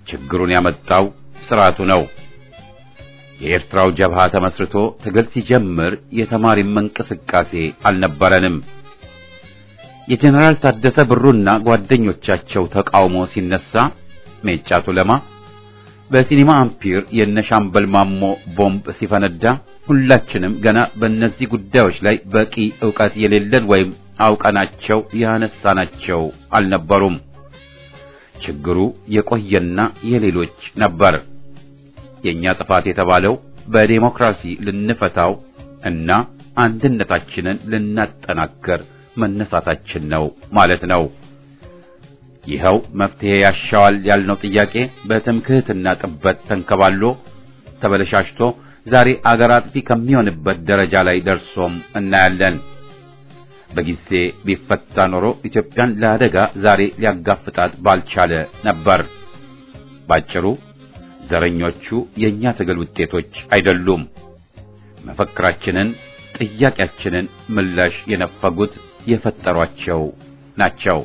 ችግሩን ያመጣው ስርዓቱ ነው። የኤርትራው ጀብሃ ተመስርቶ ትግል ሲጀምር የተማሪም እንቅስቃሴ አልነበረንም። የጀነራል ታደሰ ብሩና ጓደኞቻቸው ተቃውሞ ሲነሳ ሜጫ ቱለማ በሲኒማ አምፒር የነሻምበል ማሞ ቦምብ ሲፈነዳ ሁላችንም ገና በእነዚህ ጉዳዮች ላይ በቂ ዕውቀት የሌለን ወይም አውቀናቸው ያነሳናቸው አልነበሩም። ችግሩ የቆየና የሌሎች ነበር። የኛ ጥፋት የተባለው በዴሞክራሲ ልንፈታው እና አንድነታችንን ልናጠናክር መነሳታችን ነው ማለት ነው። ይኸው መፍትሄ ያሻዋል ያልነው ጥያቄ በትምክህትና ጥበት ተንከባሎ ተበለሻሽቶ ዛሬ አገር አጥፊ ከሚሆንበት ደረጃ ላይ ደርሶም እናያለን። በጊዜ ቢፈታ ኖሮ ኢትዮጵያን ለአደጋ ዛሬ ሊያጋፍጣት ባልቻለ ነበር። ባጭሩ ዘረኞቹ የኛ ትግል ውጤቶች አይደሉም። መፈክራችንን፣ ጥያቄያችንን ምላሽ የነፈጉት የፈጠሯቸው ናቸው።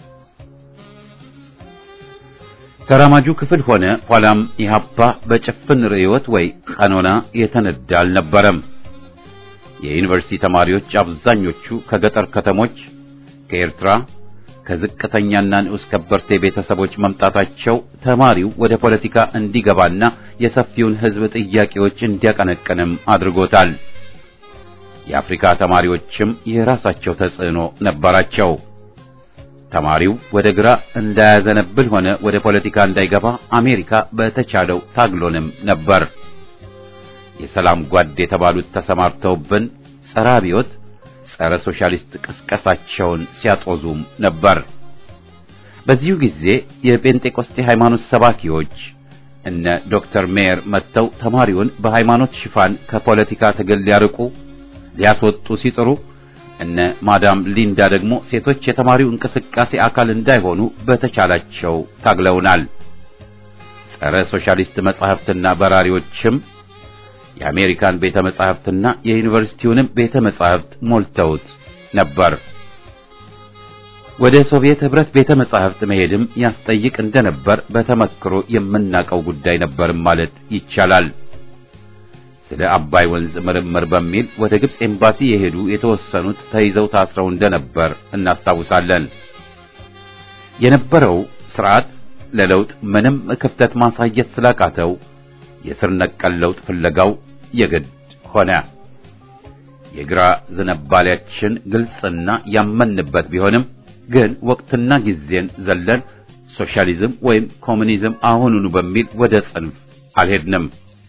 ተራማጁ ክፍል ሆነ ኋላም ኢህአፓ በጭፍን ርዕዮት ወይ ቀኖና የተነዳ አልነበረም። የዩኒቨርሲቲ ተማሪዎች አብዛኞቹ ከገጠር ከተሞች፣ ከኤርትራ፣ ከዝቅተኛና ንዑስ ከበርቴ ቤተሰቦች መምጣታቸው ተማሪው ወደ ፖለቲካ እንዲገባና የሰፊውን ሕዝብ ጥያቄዎች እንዲያቀነቅንም አድርጎታል። የአፍሪካ ተማሪዎችም የራሳቸው ተጽዕኖ ነበራቸው። ተማሪው ወደ ግራ እንዳያዘነብል ሆነ ወደ ፖለቲካ እንዳይገባ አሜሪካ በተቻለው ታግሎንም ነበር። የሰላም ጓድ የተባሉት ተሰማርተውብን ጸረ አብዮት፣ ጸረ ሶሻሊስት ቅስቀሳቸውን ሲያጦዙም ነበር። በዚሁ ጊዜ የጴንጤቆስጤ ሃይማኖት ሰባኪዎች እነ ዶክተር ሜየር መጥተው ተማሪውን በሃይማኖት ሽፋን ከፖለቲካ ትግል ሊያርቁ ሊያስወጡ ሲጥሩ እነ ማዳም ሊንዳ ደግሞ ሴቶች የተማሪው እንቅስቃሴ አካል እንዳይሆኑ በተቻላቸው ታግለውናል። ጸረ ሶሻሊስት መጻሕፍትና በራሪዎችም የአሜሪካን ቤተ መጻሕፍትና የዩኒቨርሲቲውንም ቤተ መጻሕፍት ሞልተውት ነበር። ወደ ሶቪየት ኅብረት ቤተ መጻሕፍት መሄድም ያስጠይቅ እንደነበር በተመክሮ የምናውቀው ጉዳይ ነበርም ማለት ይቻላል። ስለ አባይ ወንዝ ምርምር በሚል ወደ ግብጽ ኤምባሲ የሄዱ የተወሰኑት ተይዘው ታስረው እንደነበር እናስታውሳለን። የነበረው ስርዓት ለለውጥ ምንም ክፍተት ማሳየት ስላቃተው የስር ነቀል ለውጥ ፍለጋው የግድ ሆነ። የግራ ዝንባሌያችን ግልጽና ያመንበት ቢሆንም ግን ወቅትና ጊዜን ዘለን ሶሻሊዝም ወይም ኮሙኒዝም አሁኑኑ በሚል ወደ ጽንፍ አልሄድንም።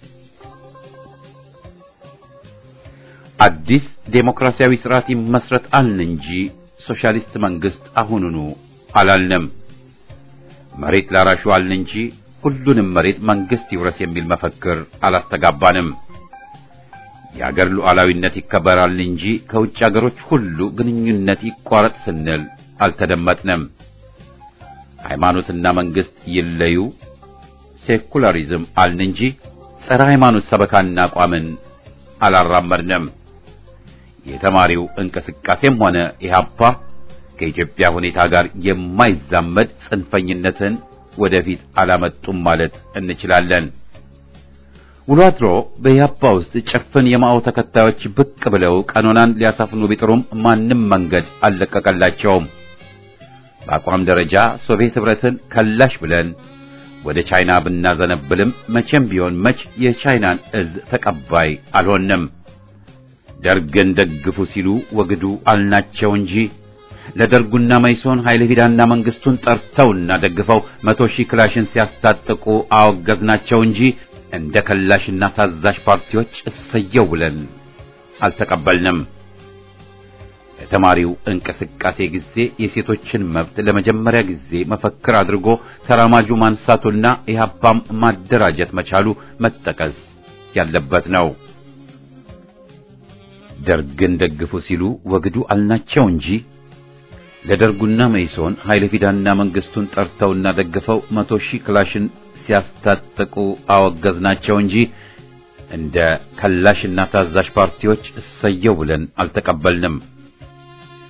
አዲስ ዴሞክራሲያዊ ስርዓት ይመስረት አልን እንጂ ሶሻሊስት መንግስት አሁኑኑ አላልንም። መሬት ላራሹ አልን እንጂ ሁሉንም መሬት መንግስት ይውረስ የሚል መፈክር አላስተጋባንም። የአገር ሉዓላዊነት ይከበራል እንጂ ከውጭ አገሮች ሁሉ ግንኙነት ይቋረጥ ስንል አልተደመጥንም። ሃይማኖትና መንግስት ይለዩ፣ ሴኩላሪዝም አልን እንጂ ጸረ ሃይማኖት ሰበካና አቋምን አላራመድንም። የተማሪው እንቅስቃሴም ሆነ ኢህአፓ ከኢትዮጵያ ሁኔታ ጋር የማይዛመድ ጽንፈኝነትን ወደፊት አላመጡም ማለት እንችላለን። ውሎ አድሮ በኢህአፓ ውስጥ ጭፍን የማኦ ተከታዮች ብቅ ብለው ቀኖናን ሊያሳፍኑ ቢጥሩም ማንም መንገድ አልለቀቀላቸውም። በአቋም ደረጃ ሶቪየት ኅብረትን ከላሽ ብለን ወደ ቻይና ብናዘነብልም መቼም ቢሆን መች የቻይናን እዝ ተቀባይ አልሆንም። ደርግን ደግፉ ሲሉ ወግዱ አልናቸው እንጂ ለደርጉና መይሶን ኃይለ ፊዳና መንግስቱን ጠርተውና ደግፈው መቶ ሺህ ክላሽን ሲያስታጥቁ አወገዝናቸው እንጂ እንደ ከላሽና ታዛዥ ፓርቲዎች እሰየው ብለን አልተቀበልንም። የተማሪው እንቅስቃሴ ጊዜ የሴቶችን መብት ለመጀመሪያ ጊዜ መፈክር አድርጎ ተራማጁ ማንሳቱና ኢህአፓም ማደራጀት መቻሉ መጠቀስ ያለበት ነው። ደርግን ደግፉ ሲሉ ወግዱ አልናቸው እንጂ ለደርጉና መይሶን ኃይለ ፊዳና መንግስቱን ጠርተውና ደግፈው መቶ ሺህ ክላሽን ሲያስታጥቁ አወገዝናቸው እንጂ እንደ ከላሽና ታዛዥ ፓርቲዎች እሰየው ብለን አልተቀበልንም።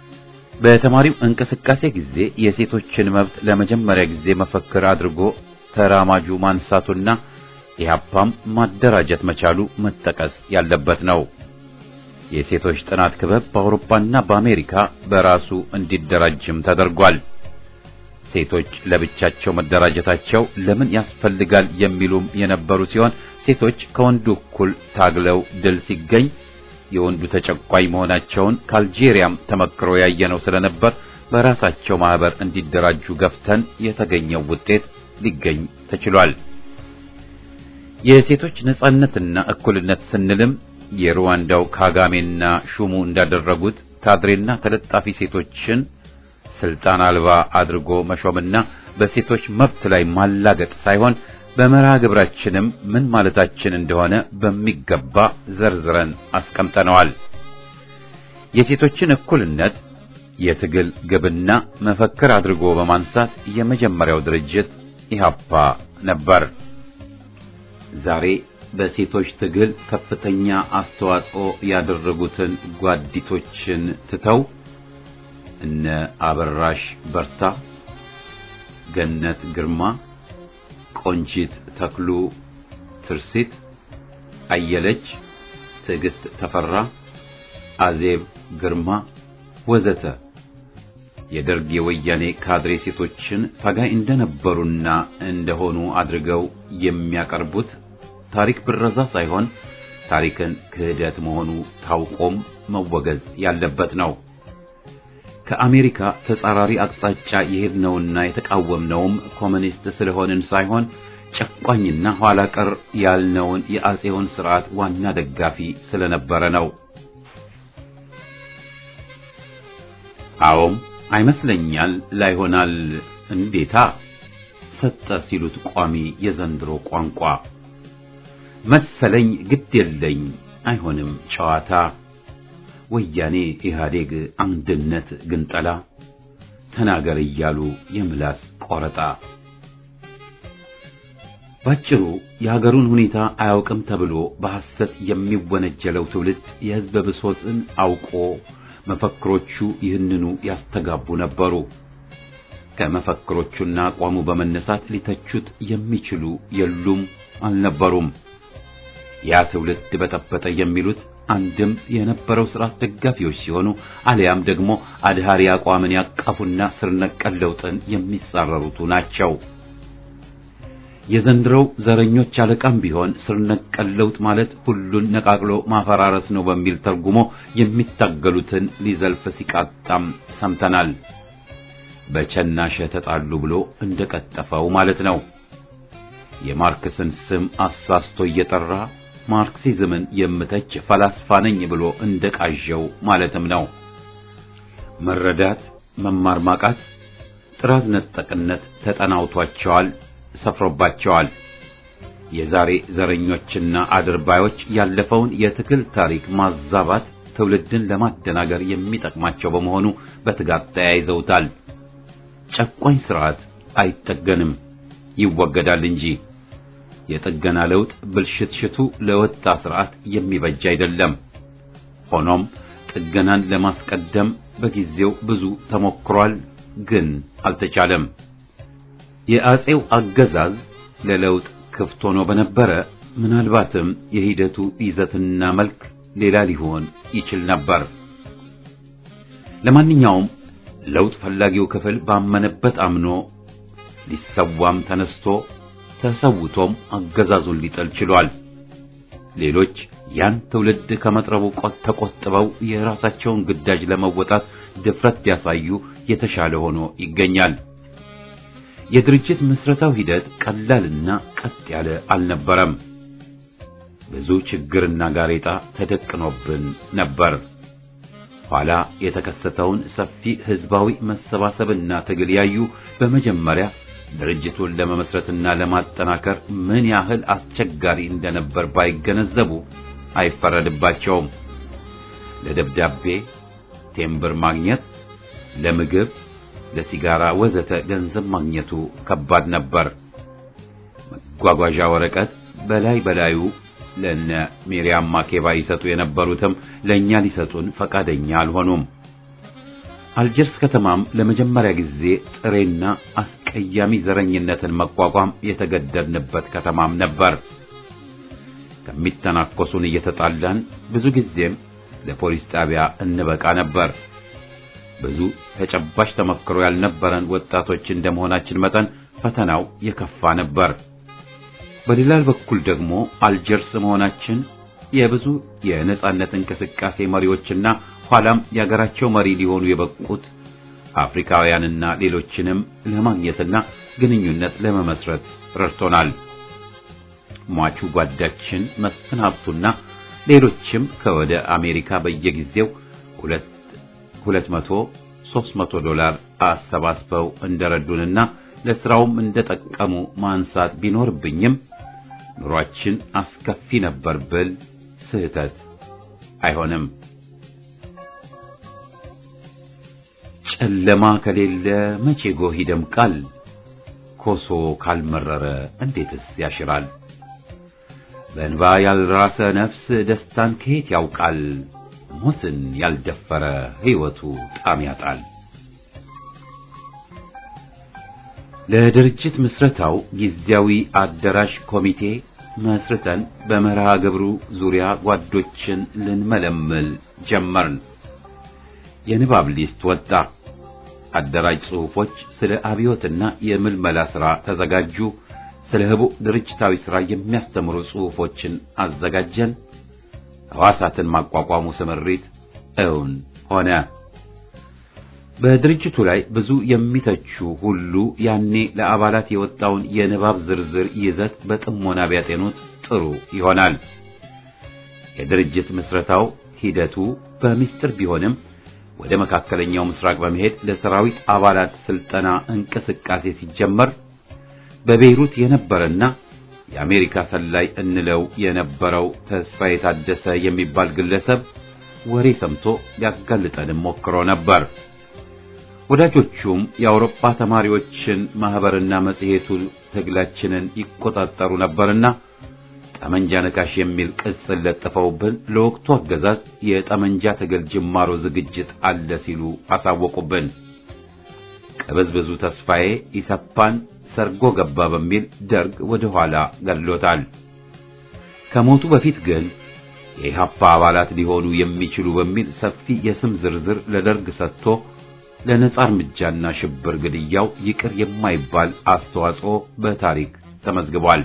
በተማሪው እንቅስቃሴ ጊዜ የሴቶችን መብት ለመጀመሪያ ጊዜ መፈክር አድርጎ ተራማጁ ማንሳቱና ኢህአፓም ማደራጀት መቻሉ መጠቀስ ያለበት ነው። የሴቶች ጥናት ክበብ በአውሮፓና በአሜሪካ በራሱ እንዲደራጅም ተደርጓል። ሴቶች ለብቻቸው መደራጀታቸው ለምን ያስፈልጋል የሚሉም የነበሩ ሲሆን ሴቶች ከወንዱ እኩል ታግለው ድል ሲገኝ የወንዱ ተጨቋኝ መሆናቸውን ከአልጄሪያም ተመክሮ ያየነው ስለነበር በራሳቸው ማህበር እንዲደራጁ ገፍተን የተገኘው ውጤት ሊገኝ ተችሏል። የሴቶች ነጻነትና እኩልነት ስንልም የሩዋንዳው ካጋሜና ሹሙ እንዳደረጉት ካድሬና ተለጣፊ ሴቶችን ስልጣን አልባ አድርጎ መሾምና በሴቶች መብት ላይ ማላገጥ ሳይሆን በመርሃ ግብራችንም ምን ማለታችን እንደሆነ በሚገባ ዘርዝረን አስቀምጠነዋል። የሴቶችን እኩልነት የትግል ግብና መፈክር አድርጎ በማንሳት የመጀመሪያው ድርጅት ኢህአፓ ነበር። ዛሬ በሴቶች ትግል ከፍተኛ አስተዋጽኦ ያደረጉትን ጓዲቶችን ትተው እነ አበራሽ በርታ፣ ገነት ግርማ፣ ቆንጂት ተክሉ፣ ትርሲት አየለች፣ ትዕግስት ተፈራ፣ አዜብ ግርማ ወዘተ የደርግ የወያኔ ካድሬ ሴቶችን ታጋይ እንደነበሩና እንደሆኑ አድርገው የሚያቀርቡት ታሪክ ብረዛ ሳይሆን ታሪክን ክህደት መሆኑ ታውቆም መወገዝ ያለበት ነው። ከአሜሪካ ተጻራሪ አቅጣጫ የሄድነውና የተቃወምነውም ኮሚኒስት ስለሆንን ሳይሆን ጨቋኝና ኋላ ቀር ያልነውን የአጼውን ስርዓት ዋና ደጋፊ ስለነበረ ነው። አዎም አይመስለኛል ላይሆናል እንዴታ ሰጠ ሲሉት ቋሚ የዘንድሮ ቋንቋ መሰለኝ ግድ የለኝ አይሆንም ጨዋታ ወያኔ ኢህአዴግ አንድነት ግንጠላ ተናገር እያሉ የምላስ ቆረጣ ባጭሩ የሀገሩን ሁኔታ አያውቅም ተብሎ በሐሰት የሚወነጀለው ትውልድ የሕዝብ ብሶትን አውቆ መፈክሮቹ ይህንኑ ያስተጋቡ ነበሩ። ከመፈክሮቹና አቋሙ በመነሳት ሊተቹት የሚችሉ የሉም አልነበሩም። ያ ትውልድ በጠበጠ የሚሉት አንድም የነበረው ስርዓት ደጋፊዎች ሲሆኑ አሊያም ደግሞ አድሃሪ አቋምን ያቀፉና ስር ነቀል ለውጥን የሚጻረሩቱ ናቸው። የዘንድሮው ዘረኞች አለቃም ቢሆን ስር ነቀል ለውጥ ማለት ሁሉን ነቃቅሎ ማፈራረስ ነው በሚል ተርጉሞ የሚታገሉትን ሊዘልፍ ሲቃጣም ሰምተናል። በቸናሸ ተጣሉ ብሎ እንደቀጠፈው ማለት ነው። የማርክስን ስም አሳስቶ እየጠራ ማርክሲዝምን የምተች ፈላስፋ ነኝ ብሎ እንደቃዠው ማለትም ነው። መረዳት፣ መማር ማቃት፣ ጥራዝ ነጠቅነት ተጠናውቷቸዋል፣ ሰፍሮባቸዋል። የዛሬ ዘረኞችና አድርባዮች ያለፈውን የትግል ታሪክ ማዛባት ትውልድን ለማደናገር የሚጠቅማቸው በመሆኑ በትጋት ተያይዘውታል። ጨቋኝ ስርዓት አይጠገንም፣ ይወገዳል እንጂ የጥገና ለውጥ ብልሽትሽቱ ለወጣ ስርዓት የሚበጅ አይደለም። ሆኖም ጥገናን ለማስቀደም በጊዜው ብዙ ተሞክሯል፣ ግን አልተቻለም። የአጼው አገዛዝ ለለውጥ ክፍት ሆኖ በነበረ ምናልባትም የሂደቱ ይዘትና መልክ ሌላ ሊሆን ይችል ነበር። ለማንኛውም ለውጥ ፈላጊው ክፍል ባመነበት አምኖ ሊሰዋም ተነስቶ ተሰውቶም አገዛዙን ሊጠል ችሏል። ሌሎች ያን ትውልድ ከመጥረቡ ቆጥ ተቆጥበው የራሳቸውን ግዳጅ ለመወጣት ድፍረት ቢያሳዩ የተሻለ ሆኖ ይገኛል። የድርጅት ምስረታው ሂደት ቀላልና ቀጥ ያለ አልነበረም። ብዙ ችግርና ጋሬጣ ተደቅኖብን ነበር። ኋላ የተከሰተውን ሰፊ ህዝባዊ መሰባሰብና ትግል ያዩ በመጀመሪያ ድርጅቱን ለመመስረትና ለማጠናከር ምን ያህል አስቸጋሪ እንደነበር ባይገነዘቡ አይፈረድባቸውም። ለደብዳቤ ቴምብር ማግኘት፣ ለምግብ፣ ለሲጋራ ወዘተ ገንዘብ ማግኘቱ ከባድ ነበር። መጓጓዣ ወረቀት በላይ በላዩ ለነ ሚሪያም ማኬባ ይሰጡ የነበሩትም ለኛ ሊሰጡን ፈቃደኛ አልሆኑም። አልጀርስ ከተማም ለመጀመሪያ ጊዜ ጥሬና አስቀያሚ ዘረኝነትን መቋቋም የተገደድንበት ከተማም ነበር። ከሚተናኮሱን እየተጣላን ብዙ ጊዜም ለፖሊስ ጣቢያ እንበቃ ነበር። ብዙ ተጨባጭ ተመክሮ ያልነበረን ወጣቶች እንደመሆናችን መጠን ፈተናው የከፋ ነበር። በሌላ በኩል ደግሞ አልጀርስ መሆናችን የብዙ የነጻነት እንቅስቃሴ መሪዎችና ኋላም የሀገራቸው መሪ ሊሆኑ የበቁት አፍሪካውያንና ሌሎችንም ለማግኘትና ግንኙነት ለመመስረት ረድቶናል። ሟቹ ጓዳችን መስፍን ሀብቱና ሌሎችም ከወደ አሜሪካ በየጊዜው ሁለት ሁለት መቶ ሦስት መቶ ዶላር አሰባስበው እንደረዱንና ለስራውም እንደጠቀሙ ማንሳት ቢኖርብኝም ኑሯችን አስከፊ ነበር ብል ስህተት አይሆንም። ጨለማ ከሌለ መቼ ጎህ ይደምቃል? ኮሶ ካልመረረ እንዴትስ ያሽራል? በእንባ ያልራሰ ነፍስ ደስታን ከየት ያውቃል? ሞትን ያልደፈረ ሕይወቱ ጣም ያጣል። ለድርጅት ምስረታው ጊዜያዊ አዳራሽ ኮሚቴ መስርተን በመርሃ ግብሩ ዙሪያ ጓዶችን ልንመለምል ጀመርን። የንባብ ሊስት ወጣ። አደራጅ ጽሑፎች ስለ አብዮትና የምልመላ ሥራ ተዘጋጁ። ስለ ህቡዕ ድርጅታዊ ሥራ የሚያስተምሩ ጽሑፎችን አዘጋጀን። ሕዋሳትን ማቋቋሙ ስምሪት እውን ሆነ። በድርጅቱ ላይ ብዙ የሚተቹ ሁሉ ያኔ ለአባላት የወጣውን የንባብ ዝርዝር ይዘት በጥሞና ቢያጤኑት ጥሩ ይሆናል። የድርጅት ምስረታው ሂደቱ በሚስጥር ቢሆንም ወደ መካከለኛው ምስራቅ በመሄድ ለሰራዊት አባላት ስልጠና እንቅስቃሴ ሲጀመር በቤይሩት የነበረና የአሜሪካ ሰላይ እንለው የነበረው ተስፋ የታደሰ የሚባል ግለሰብ ወሬ ሰምቶ ሊያጋልጠንም ሞክሮ ነበር። ወዳጆቹም የአውሮፓ ተማሪዎችን ማህበርና መጽሔቱ ትግላችንን ይቆጣጠሩ ነበርና ጠመንጃ ነካሽ የሚል ቅጽል ለጥፈውብን ለወቅቱ አገዛዝ የጠመንጃ ትግል ጅማሮ ዝግጅት አለ ሲሉ አሳወቁብን። ቅብዝብዙ ተስፋዬ ኢሰፓን ሰርጎ ገባ በሚል ደርግ ወደ ኋላ ገድሎታል። ከሞቱ በፊት ግን የኢህአፓ አባላት ሊሆኑ የሚችሉ በሚል ሰፊ የስም ዝርዝር ለደርግ ሰጥቶ ለነጻ እርምጃና ሽብር ግድያው ይቅር የማይባል አስተዋጽኦ በታሪክ ተመዝግቧል።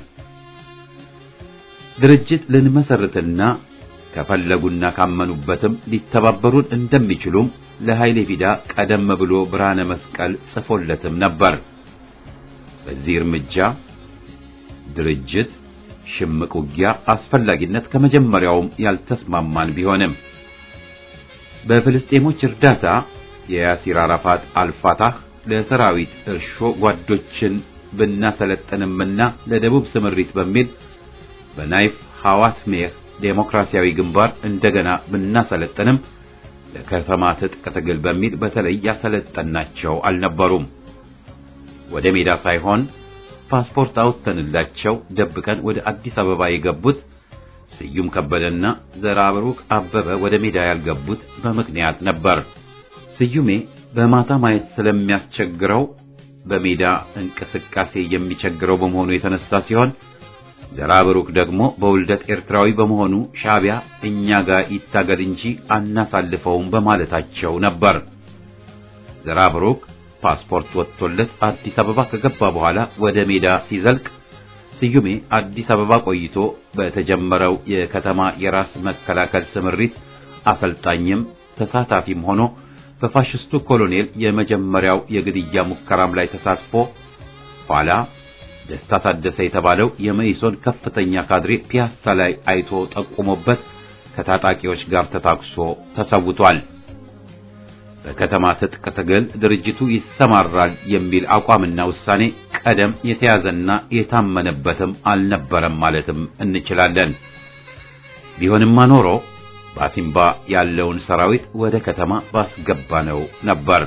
ድርጅት ልንመሰርትና ከፈለጉና ካመኑበትም ሊተባበሩን እንደሚችሉም ለኃይሌ ፊዳ ቀደም ብሎ ብርሃነ መስቀል ጽፎለትም ነበር። በዚህ እርምጃ ድርጅት ሽምቅ ውጊያ አስፈላጊነት ከመጀመሪያውም ያልተስማማን ቢሆንም በፍልስጤሞች እርዳታ የያሲር አራፋት አልፋታህ ለሰራዊት እርሾ ጓዶችን ብናሰለጥንምና ለደቡብ ስምሪት በሚል በናይፍ ሐዋት ሜህ ዴሞክራሲያዊ ግንባር እንደገና ብናሰለጥንም ለከተማ ትጥቅ ትግል በሚል በተለይ ያሰለጠናቸው አልነበሩም። ወደ ሜዳ ሳይሆን ፓስፖርት አውጥተንላቸው ደብቀን ወደ አዲስ አበባ የገቡት ስዩም ከበደና ዘራብሩክ አበበ ወደ ሜዳ ያልገቡት በምክንያት ነበር። ስዩሜ በማታ ማየት ስለሚያስቸግረው በሜዳ እንቅስቃሴ የሚቸግረው በመሆኑ የተነሳ ሲሆን ዘራብሩክ ደግሞ በውልደት ኤርትራዊ በመሆኑ ሻዕቢያ እኛ ጋር ይታገል እንጂ አናሳልፈውም በማለታቸው ነበር። ዘራብሩክ ፓስፖርት ወጥቶለት አዲስ አበባ ከገባ በኋላ ወደ ሜዳ ሲዘልቅ ስዩሜ አዲስ አበባ ቆይቶ በተጀመረው የከተማ የራስ መከላከል ስምሪት አሰልጣኝም ተሳታፊም ሆኖ በፋሽስቱ ኮሎኔል የመጀመሪያው የግድያ ሙከራም ላይ ተሳትፎ ኋላ ደስታ ታደሰ የተባለው የመኢሶን ከፍተኛ ካድሬ ፒያሳ ላይ አይቶ ጠቁሞበት ከታጣቂዎች ጋር ተታኩሶ ተሰውቷል። በከተማ ትጥቅ ትግል ድርጅቱ ይሰማራል የሚል አቋምና ውሳኔ ቀደም የተያዘና የታመነበትም አልነበረም ማለትም እንችላለን። ቢሆንማ ኖሮ በአሲምባ ያለውን ሰራዊት ወደ ከተማ ባስገባነው ነበር።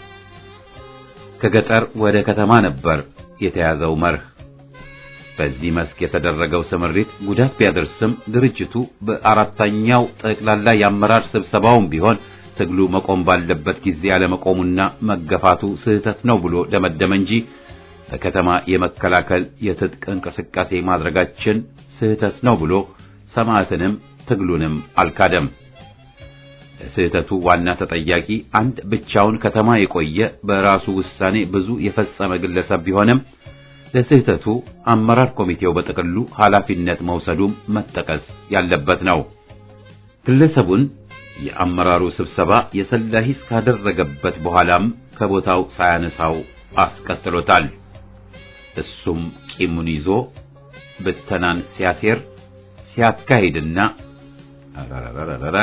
ከገጠር ወደ ከተማ ነበር የተያዘው መርህ። በዚህ መስክ የተደረገው ስምሪት ጉዳት ቢያደርስም ድርጅቱ በአራተኛው ጠቅላላ የአመራር ስብሰባውም ቢሆን ትግሉ መቆም ባለበት ጊዜ አለመቆሙና መገፋቱ ስህተት ነው ብሎ ደመደመ እንጂ በከተማ የመከላከል የትጥቅ እንቅስቃሴ ማድረጋችን ስህተት ነው ብሎ ሰማዕትንም ትግሉንም አልካደም። ለስህተቱ ዋና ተጠያቂ አንድ ብቻውን ከተማ የቆየ በራሱ ውሳኔ ብዙ የፈጸመ ግለሰብ ቢሆንም ለስህተቱ አመራር ኮሚቴው በጥቅሉ ኃላፊነት መውሰዱም መጠቀስ ያለበት ነው። ግለሰቡን የአመራሩ ስብሰባ የሰላ ሂስ ካደረገበት በኋላም ከቦታው ሳያነሳው አስቀጥሎታል። እሱም ቂሙን ይዞ ብተናን ሲያሴር ሲያካሂድና አረረረረረ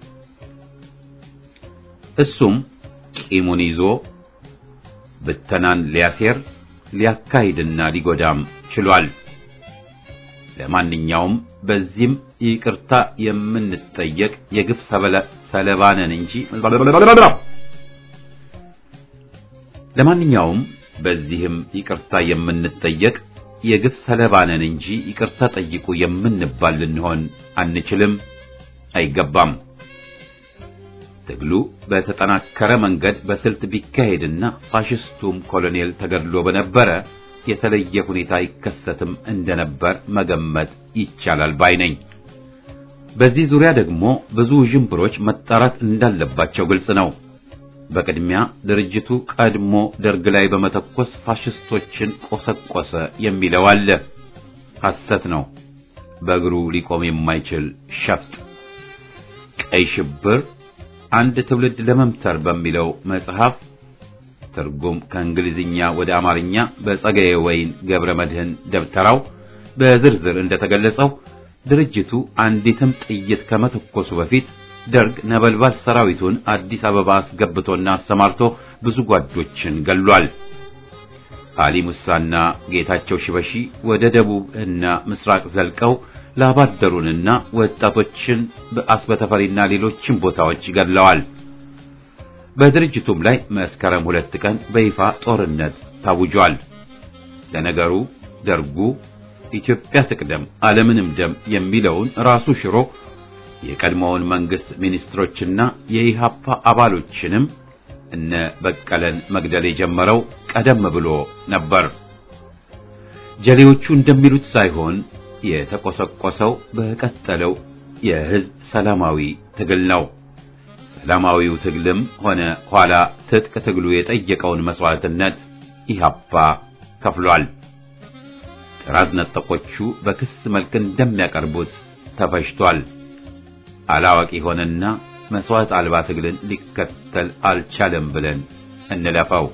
እሱም ቂሙን ይዞ ብተናን ሊያሴር ሊያካሂድና ሊጎዳም ችሏል። ለማንኛውም በዚህም ይቅርታ የምንጠየቅ የግፍ ሰለባ ነን እንጂ ለማንኛውም በዚህም ይቅርታ የምንጠየቅ የግፍ ሰለባ ነን እንጂ ይቅርታ ጠይቁ የምንባል ልንሆን አንችልም፣ አይገባም። ትግሉ በተጠናከረ መንገድ በስልት ቢካሄድና ፋሽስቱም ኮሎኔል ተገድሎ በነበረ የተለየ ሁኔታ ይከሰትም እንደነበር መገመት ይቻላል ባይ ነኝ። በዚህ ዙሪያ ደግሞ ብዙ ዥንብሮች መጣራት እንዳለባቸው ግልጽ ነው። በቅድሚያ ድርጅቱ ቀድሞ ደርግ ላይ በመተኮስ ፋሽስቶችን ቆሰቆሰ የሚለው አለ። ሐሰት ነው። በእግሩ ሊቆም የማይችል ሸፍጥ ቀይ ሽብር አንድ ትውልድ ለመምተር በሚለው መጽሐፍ ትርጉም ከእንግሊዝኛ ወደ አማርኛ በጸጋዬ ወይን ገብረ መድህን ደብተራው በዝርዝር እንደተገለጸው ድርጅቱ አንዲትም ጥይት ከመተኮሱ በፊት ደርግ ነበልባል ሰራዊቱን አዲስ አበባ አስገብቶና አሰማርቶ ብዙ ጓዶችን ገሏል። አሊ ሙሳና ጌታቸው ሽበሺ ወደ ደቡብ እና ምስራቅ ዘልቀው ላባደሩንና ወጣቶችን በአስበተፈሪና ሌሎችን ቦታዎች ገድለዋል። በድርጅቱም ላይ መስከረም ሁለት ቀን በይፋ ጦርነት ታውጇል። ለነገሩ ደርጉ ኢትዮጵያ ትቅደም ዓለምንም ደም የሚለውን ራሱ ሽሮ የቀድሞውን መንግስት ሚኒስትሮችና የኢሃፓ አባሎችንም እነ በቀለን መግደል የጀመረው ቀደም ብሎ ነበር። ጀሌዎቹ እንደሚሉት ሳይሆን የተቆሰቆሰው በቀጠለው የህዝብ ሰላማዊ ትግል ነው። ሰላማዊው ትግልም ሆነ ኋላ ትጥቅ ትግሉ የጠየቀውን መስዋዕትነት ኢሃፓ ከፍሏል። ጥራዝ ነጠቆቹ በክስ መልክ እንደሚያቀርቡት ተፈጅቷል። አላዋቂ ሆነና መስዋዕት አልባ ትግልን ሊከተል አልቻለም ብለን እንለፈው።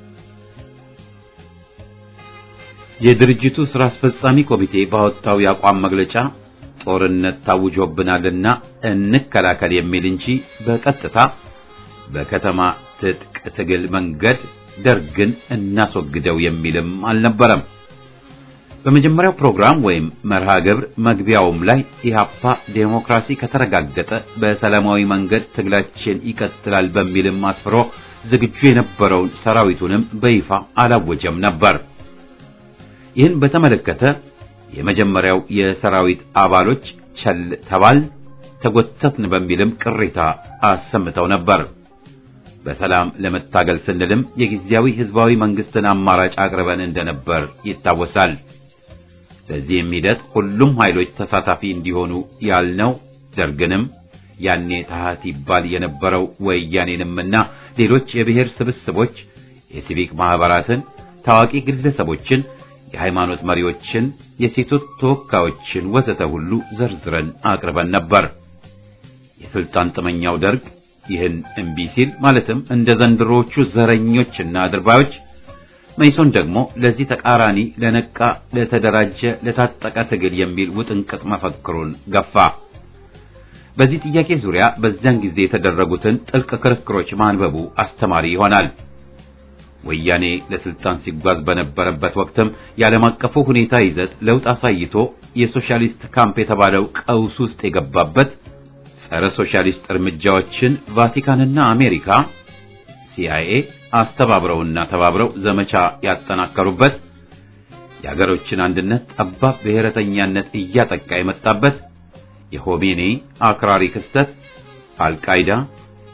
የድርጅቱ ስራ አስፈጻሚ ኮሚቴ ባወጣው የአቋም መግለጫ ጦርነት ታውጆብናልና እንከላከል የሚል እንጂ በቀጥታ በከተማ ትጥቅ ትግል መንገድ ደርግን እናስወግደው የሚልም አልነበረም። በመጀመሪያው ፕሮግራም ወይም መርሃ ግብር መግቢያውም ላይ ኢህአፓ ዴሞክራሲ ከተረጋገጠ በሰላማዊ መንገድ ትግላችን ይቀጥላል በሚልም አስፍሮ ዝግጁ የነበረውን ሰራዊቱንም በይፋ አላወጀም ነበር። ይህን በተመለከተ የመጀመሪያው የሰራዊት አባሎች ቸል ተባል ተጎተትን በሚልም ቅሬታ አሰምተው ነበር። በሰላም ለመታገል ስንልም የጊዜያዊ ህዝባዊ መንግስትን አማራጭ አቅርበን እንደነበር ይታወሳል። በዚህም ሂደት ሁሉም ኃይሎች ተሳታፊ እንዲሆኑ ያልነው ደርግንም ያኔ ታህት ይባል የነበረው ወያኔንምና ሌሎች የብሔር ስብስቦች፣ የሲቪክ ማህበራትን፣ ታዋቂ ግለሰቦችን፣ የሃይማኖት መሪዎችን፣ የሴቶች ተወካዮችን ወዘተ ሁሉ ዘርዝረን አቅርበን ነበር። የስልጣን ጥመኛው ደርግ ይህን እምቢ ሲል ማለትም እንደ ዘንድሮዎቹ ዘረኞችና አድርባዮች መይሶን ደግሞ ለዚህ ተቃራኒ ለነቃ፣ ለተደራጀ፣ ለታጠቀ ትግል የሚል ውጥንቅጥ መፈክሩን ገፋ። በዚህ ጥያቄ ዙሪያ በዚያን ጊዜ የተደረጉትን ጥልቅ ክርክሮች ማንበቡ አስተማሪ ይሆናል። ወያኔ ለስልጣን ሲጓዝ በነበረበት ወቅትም የዓለም አቀፉ ሁኔታ ይዘት ለውጥ አሳይቶ የሶሻሊስት ካምፕ የተባለው ቀውስ ውስጥ የገባበት ጸረ ሶሻሊስት እርምጃዎችን ቫቲካንና አሜሪካ ሲአይኤ አስተባብረውና ተባብረው ዘመቻ ያጠናከሩበት የሀገሮችን አንድነት ጠባብ ብሔረተኛነት እያጠቃ የመጣበት የሆሜኔ አክራሪ ክስተት፣ አልቃይዳ፣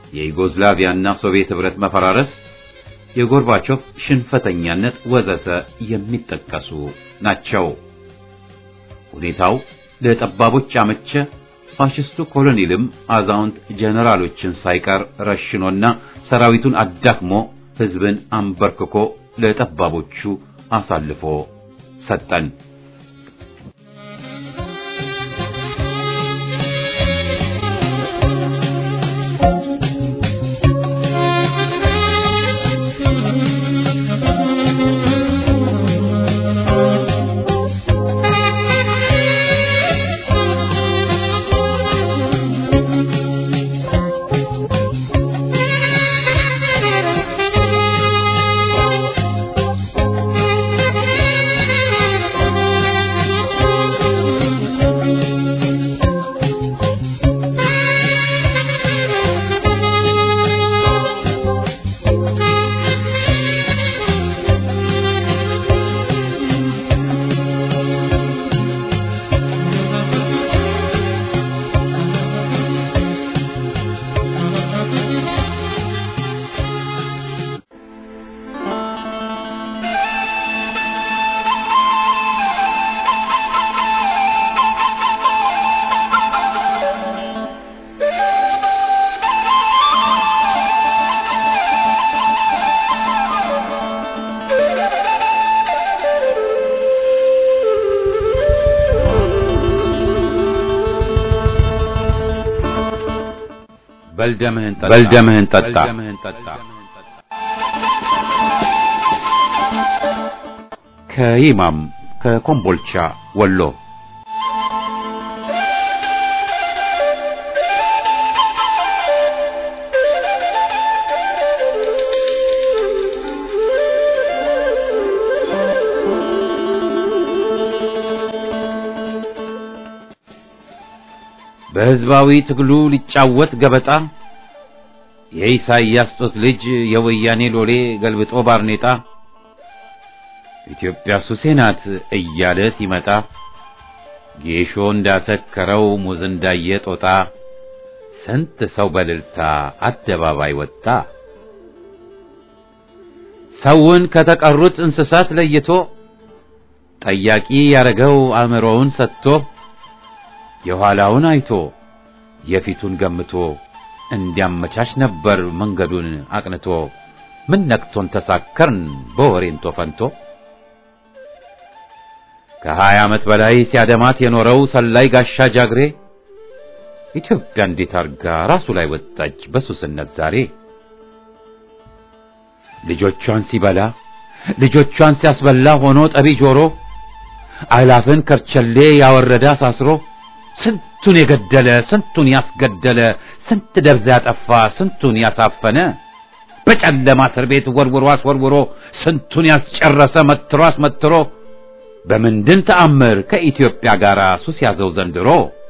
የዩጎዝላቪያና ሶቪየት ህብረት መፈራረስ፣ የጎርባቾቭ ሽንፈተኛነት ወዘተ የሚጠቀሱ ናቸው። ሁኔታው ለጠባቦች አመቸ። ፋሽስቱ ኮሎኔልም አዛውንት ጀነራሎችን ሳይቀር ረሽኖና ሰራዊቱን አዳክሞ ህዝብን አንበርክኮ ለጠባቦቹ አሳልፎ ሰጠን። በልደምህን ጠጣ በልደምህን ጠጣ ከይማም ከኮምቦልቻ ወሎ በህዝባዊ ትግሉ ሊጫወት ገበጣ የኢሳይያስ ጦት ልጅ የወያኔ ሎሌ ገልብጦ ባርኔጣ ኢትዮጵያ ሱሴ ናት እያለ ሲመጣ ጌሾ እንዳሰከረው ሙዝ እንዳየ ጦጣ ስንት ሰው በልልታ አደባባይ ወጣ። ሰውን ከተቀሩት እንስሳት ለይቶ ጠያቂ ያረገው አእምሮውን ሰጥቶ የኋላውን አይቶ የፊቱን ገምቶ እንዲያመቻች ነበር መንገዱን አቅንቶ። ምን ነክቶን ተሳከርን በወሬንቶ ፈንቶ ከሀያ ዓመት በላይ ሲያደማት የኖረው ሰላይ ጋሻ ጃግሬ ኢትዮጵያ እንዴት አርጋ ራሱ ላይ ወጣች በሱስነት ዛሬ። ልጆቿን ሲበላ ልጆቿን ሲያስበላ ሆኖ ጠቢ ጆሮ አእላፍን ከርቸሌ ያወረደ አሳስሮ ስንቱን የገደለ ስንቱን ያስገደለ ስንት ደብዛ ያጠፋ ስንቱን ያሳፈነ በጨለማ እስር ቤት ወርውሮ አስወርውሮ ስንቱን ያስጨረሰ መትሮ አስመትሮ በምንድን ተአምር ከኢትዮጵያ ጋር ሱስ ያዘው ዘንድሮ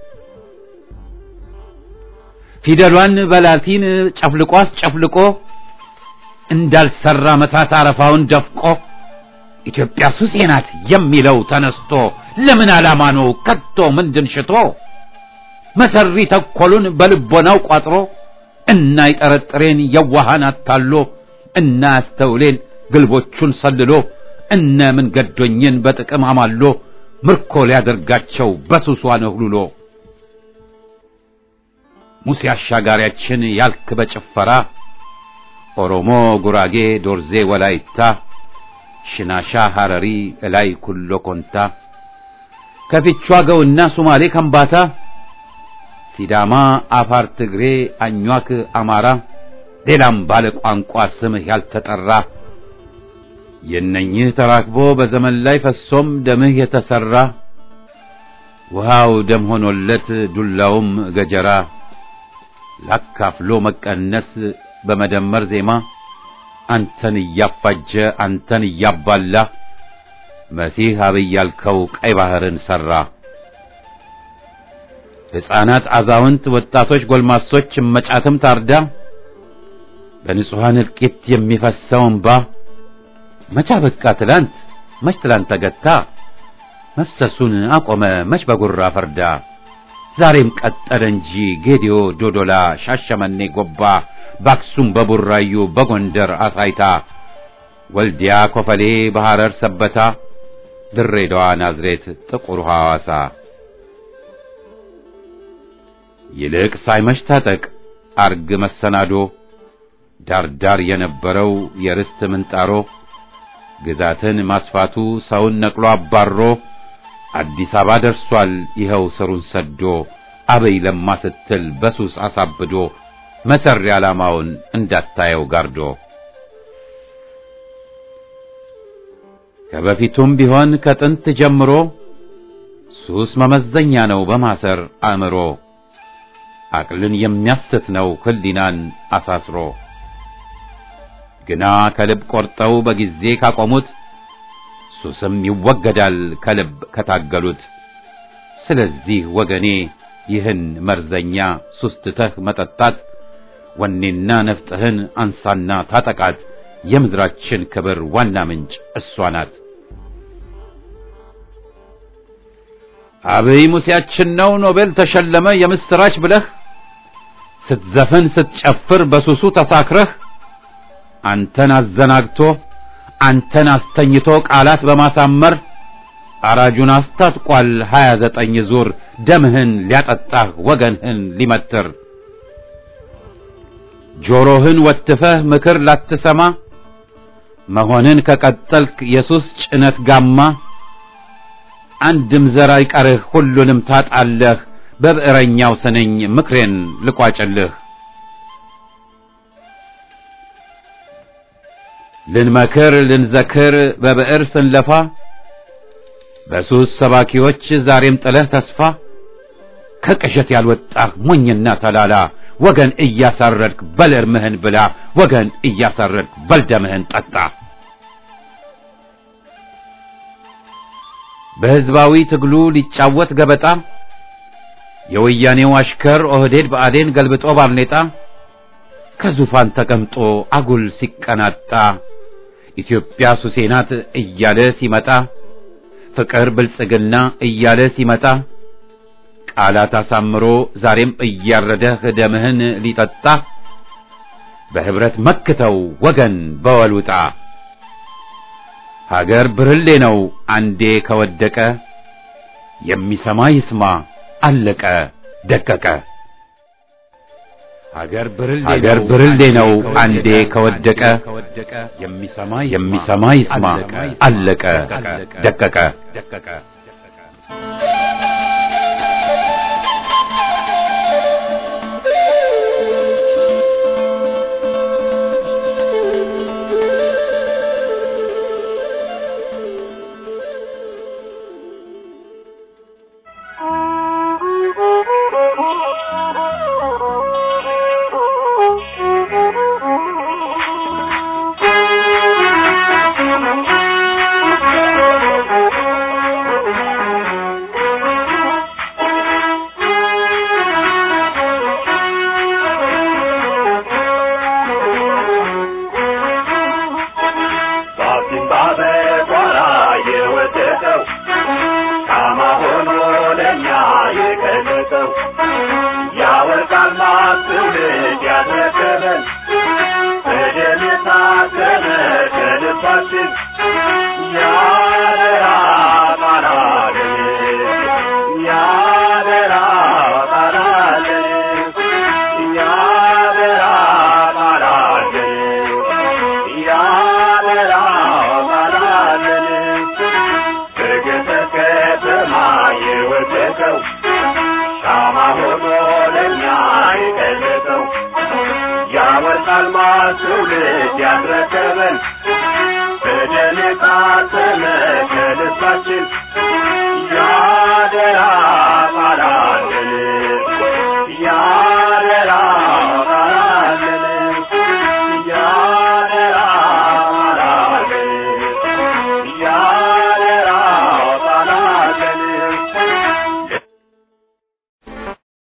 ፊደሏን በላቲን ጨፍልቆ አስጨፍልቆ እንዳልሰራ መታት አረፋውን ደፍቆ ኢትዮጵያ ሱሴ ናት የሚለው ተነስቶ ለምን ዓላማ ነው ከቶ ምንድን ሽቶ መሰሪ ተኮሉን በልቦናው ቋጥሮ እና ይጠረጥሬን የዋሃን አታሎ እና ያስተውሌን ግልቦቹን ሰልሎ እነ ምን ገዶኝን በጥቅም አማሎ ምርኮ ሊያደርጋቸው በሱሷ ነህሉሎ ሙሴ አሻጋሪያችን ያልክ በጭፈራ ኦሮሞ፣ ጉራጌ፣ ዶርዜ፣ ወላይታ፣ ሽናሻ፣ ሐረሪ፣ እላይ ኩሎ ኮንታ ከፊቿ ገውና ሱማሌ ከምባታ ሲዳማ፣ አፋር፣ ትግሬ፣ አኟክ፣ አማራ ሌላም ባለ ቋንቋ ስምህ ያልተጠራ የነኝህ ተራክቦ በዘመን ላይ ፈሶም ደምህ የተሰራ ውሃው ደም ሆኖለት ዱላውም ገጀራ ላካፍሎ መቀነስ በመደመር ዜማ አንተን እያፋጀ አንተን እያባላ መሲህ አብይ ያልከው ቀይ ባህርን ሰራ። ሕፃናት፣ አዛውንት፣ ወጣቶች፣ ጎልማሶች እመጫትም ታርዳ በንጹሐን እልቂት የሚፈሰው እንባ መቻ በቃ ትላንት መች ትላንት ተገታ መፍሰሱን አቆመ መች በጉራ ፈርዳ ዛሬም ቀጠለ እንጂ ጌዲዮ፣ ዶዶላ፣ ሻሸመኔ፣ ጎባ በአክሱም በቡራዩ በጎንደር አሳይታ ወልዲያ ኮፈሌ በሐረር ሰበታ ድሬዳዋ ናዝሬት ጥቁር ሐዋሳ ይልቅ ሳይመሽ ታጠቅ አርግ መሰናዶ ዳርዳር የነበረው የርስት ምንጣሮ ግዛትን ማስፋቱ ሰውን ነቅሎ አባሮ አዲስ አበባ ደርሷል ይኸው ስሩን ሰዶ አበይ ለማ ስትል በሱስ አሳብዶ መሰሪ ዓላማውን እንዳታየው ጋርዶ ከበፊቱም ቢሆን ከጥንት ጀምሮ ሱስ መመዘኛ ነው በማሰር አእምሮ አቅልን የሚያስት ነው ህሊናን አሳስሮ ግና ከልብ ቆርጠው በጊዜ ካቆሙት ሱስም ይወገዳል ከልብ ከታገሉት። ስለዚህ ወገኔ ይህን መርዘኛ ሱስ ትተህ መጠጣት ወኔና ነፍጥህን አንሳና ታጠቃት። የምድራችን ክብር ዋና ምንጭ እሷ ናት። አብይ ሙሴያችን ነው ኖቤል ተሸለመ የምስራች ብለህ ስትዘፍን ስትጨፍር በሱሱ ተሳክረህ አንተን አዘናግቶ አንተን አስተኝቶ ቃላት በማሳመር አራጁን አስታጥቋል ሀያ ዘጠኝ ዙር ደምህን ሊያጠጣህ ወገንህን ሊመትር ጆሮህን ወትፈህ ምክር ላትሰማ መሆንን ከቀጠልክ የሱስ ጭነት ጋማ አንድም ዘር አይቀርህ ሁሉንም ታጣለህ በብዕረኛው ስንኝ ምክሬን ልቋጭልህ ልንመክር ልንዘክር በብዕር ስንለፋ በሱስ ሰባኪዎች ዛሬም ጥለህ ተስፋ ከቅዠት ያልወጣህ ሞኝና ተላላ ወገን እያሳረድክ በል እርምህን ብላ ወገን እያሳረድክ በል ደምህን ጠጣ። በሕዝባዊ ትግሉ ሊጫወት ገበጣ የወያኔው አሽከር ኦህዴድ ብአዴን ገልብጦ ባርኔጣ ከዙፋን ተቀምጦ አጉል ሲቀናጣ ኢትዮጵያ ሱሴ ናት እያለ ሲመጣ ፍቅር ብልጽግና እያለ ሲመጣ ቃላት አሳምሮ ዛሬም እያረደህ ደምህን ሊጠጣ በህብረት መክተው ወገን በወሉጣ ሀገር ብርሌ ነው አንዴ ከወደቀ የሚሰማ ይስማ አለቀ ደቀቀ ሀገር ብርሌ ነው አንዴ ከወደቀ የሚሰማ ይስማ አለቀ ደቀቀ ትውልድ ያስረከበን በደም የታተመ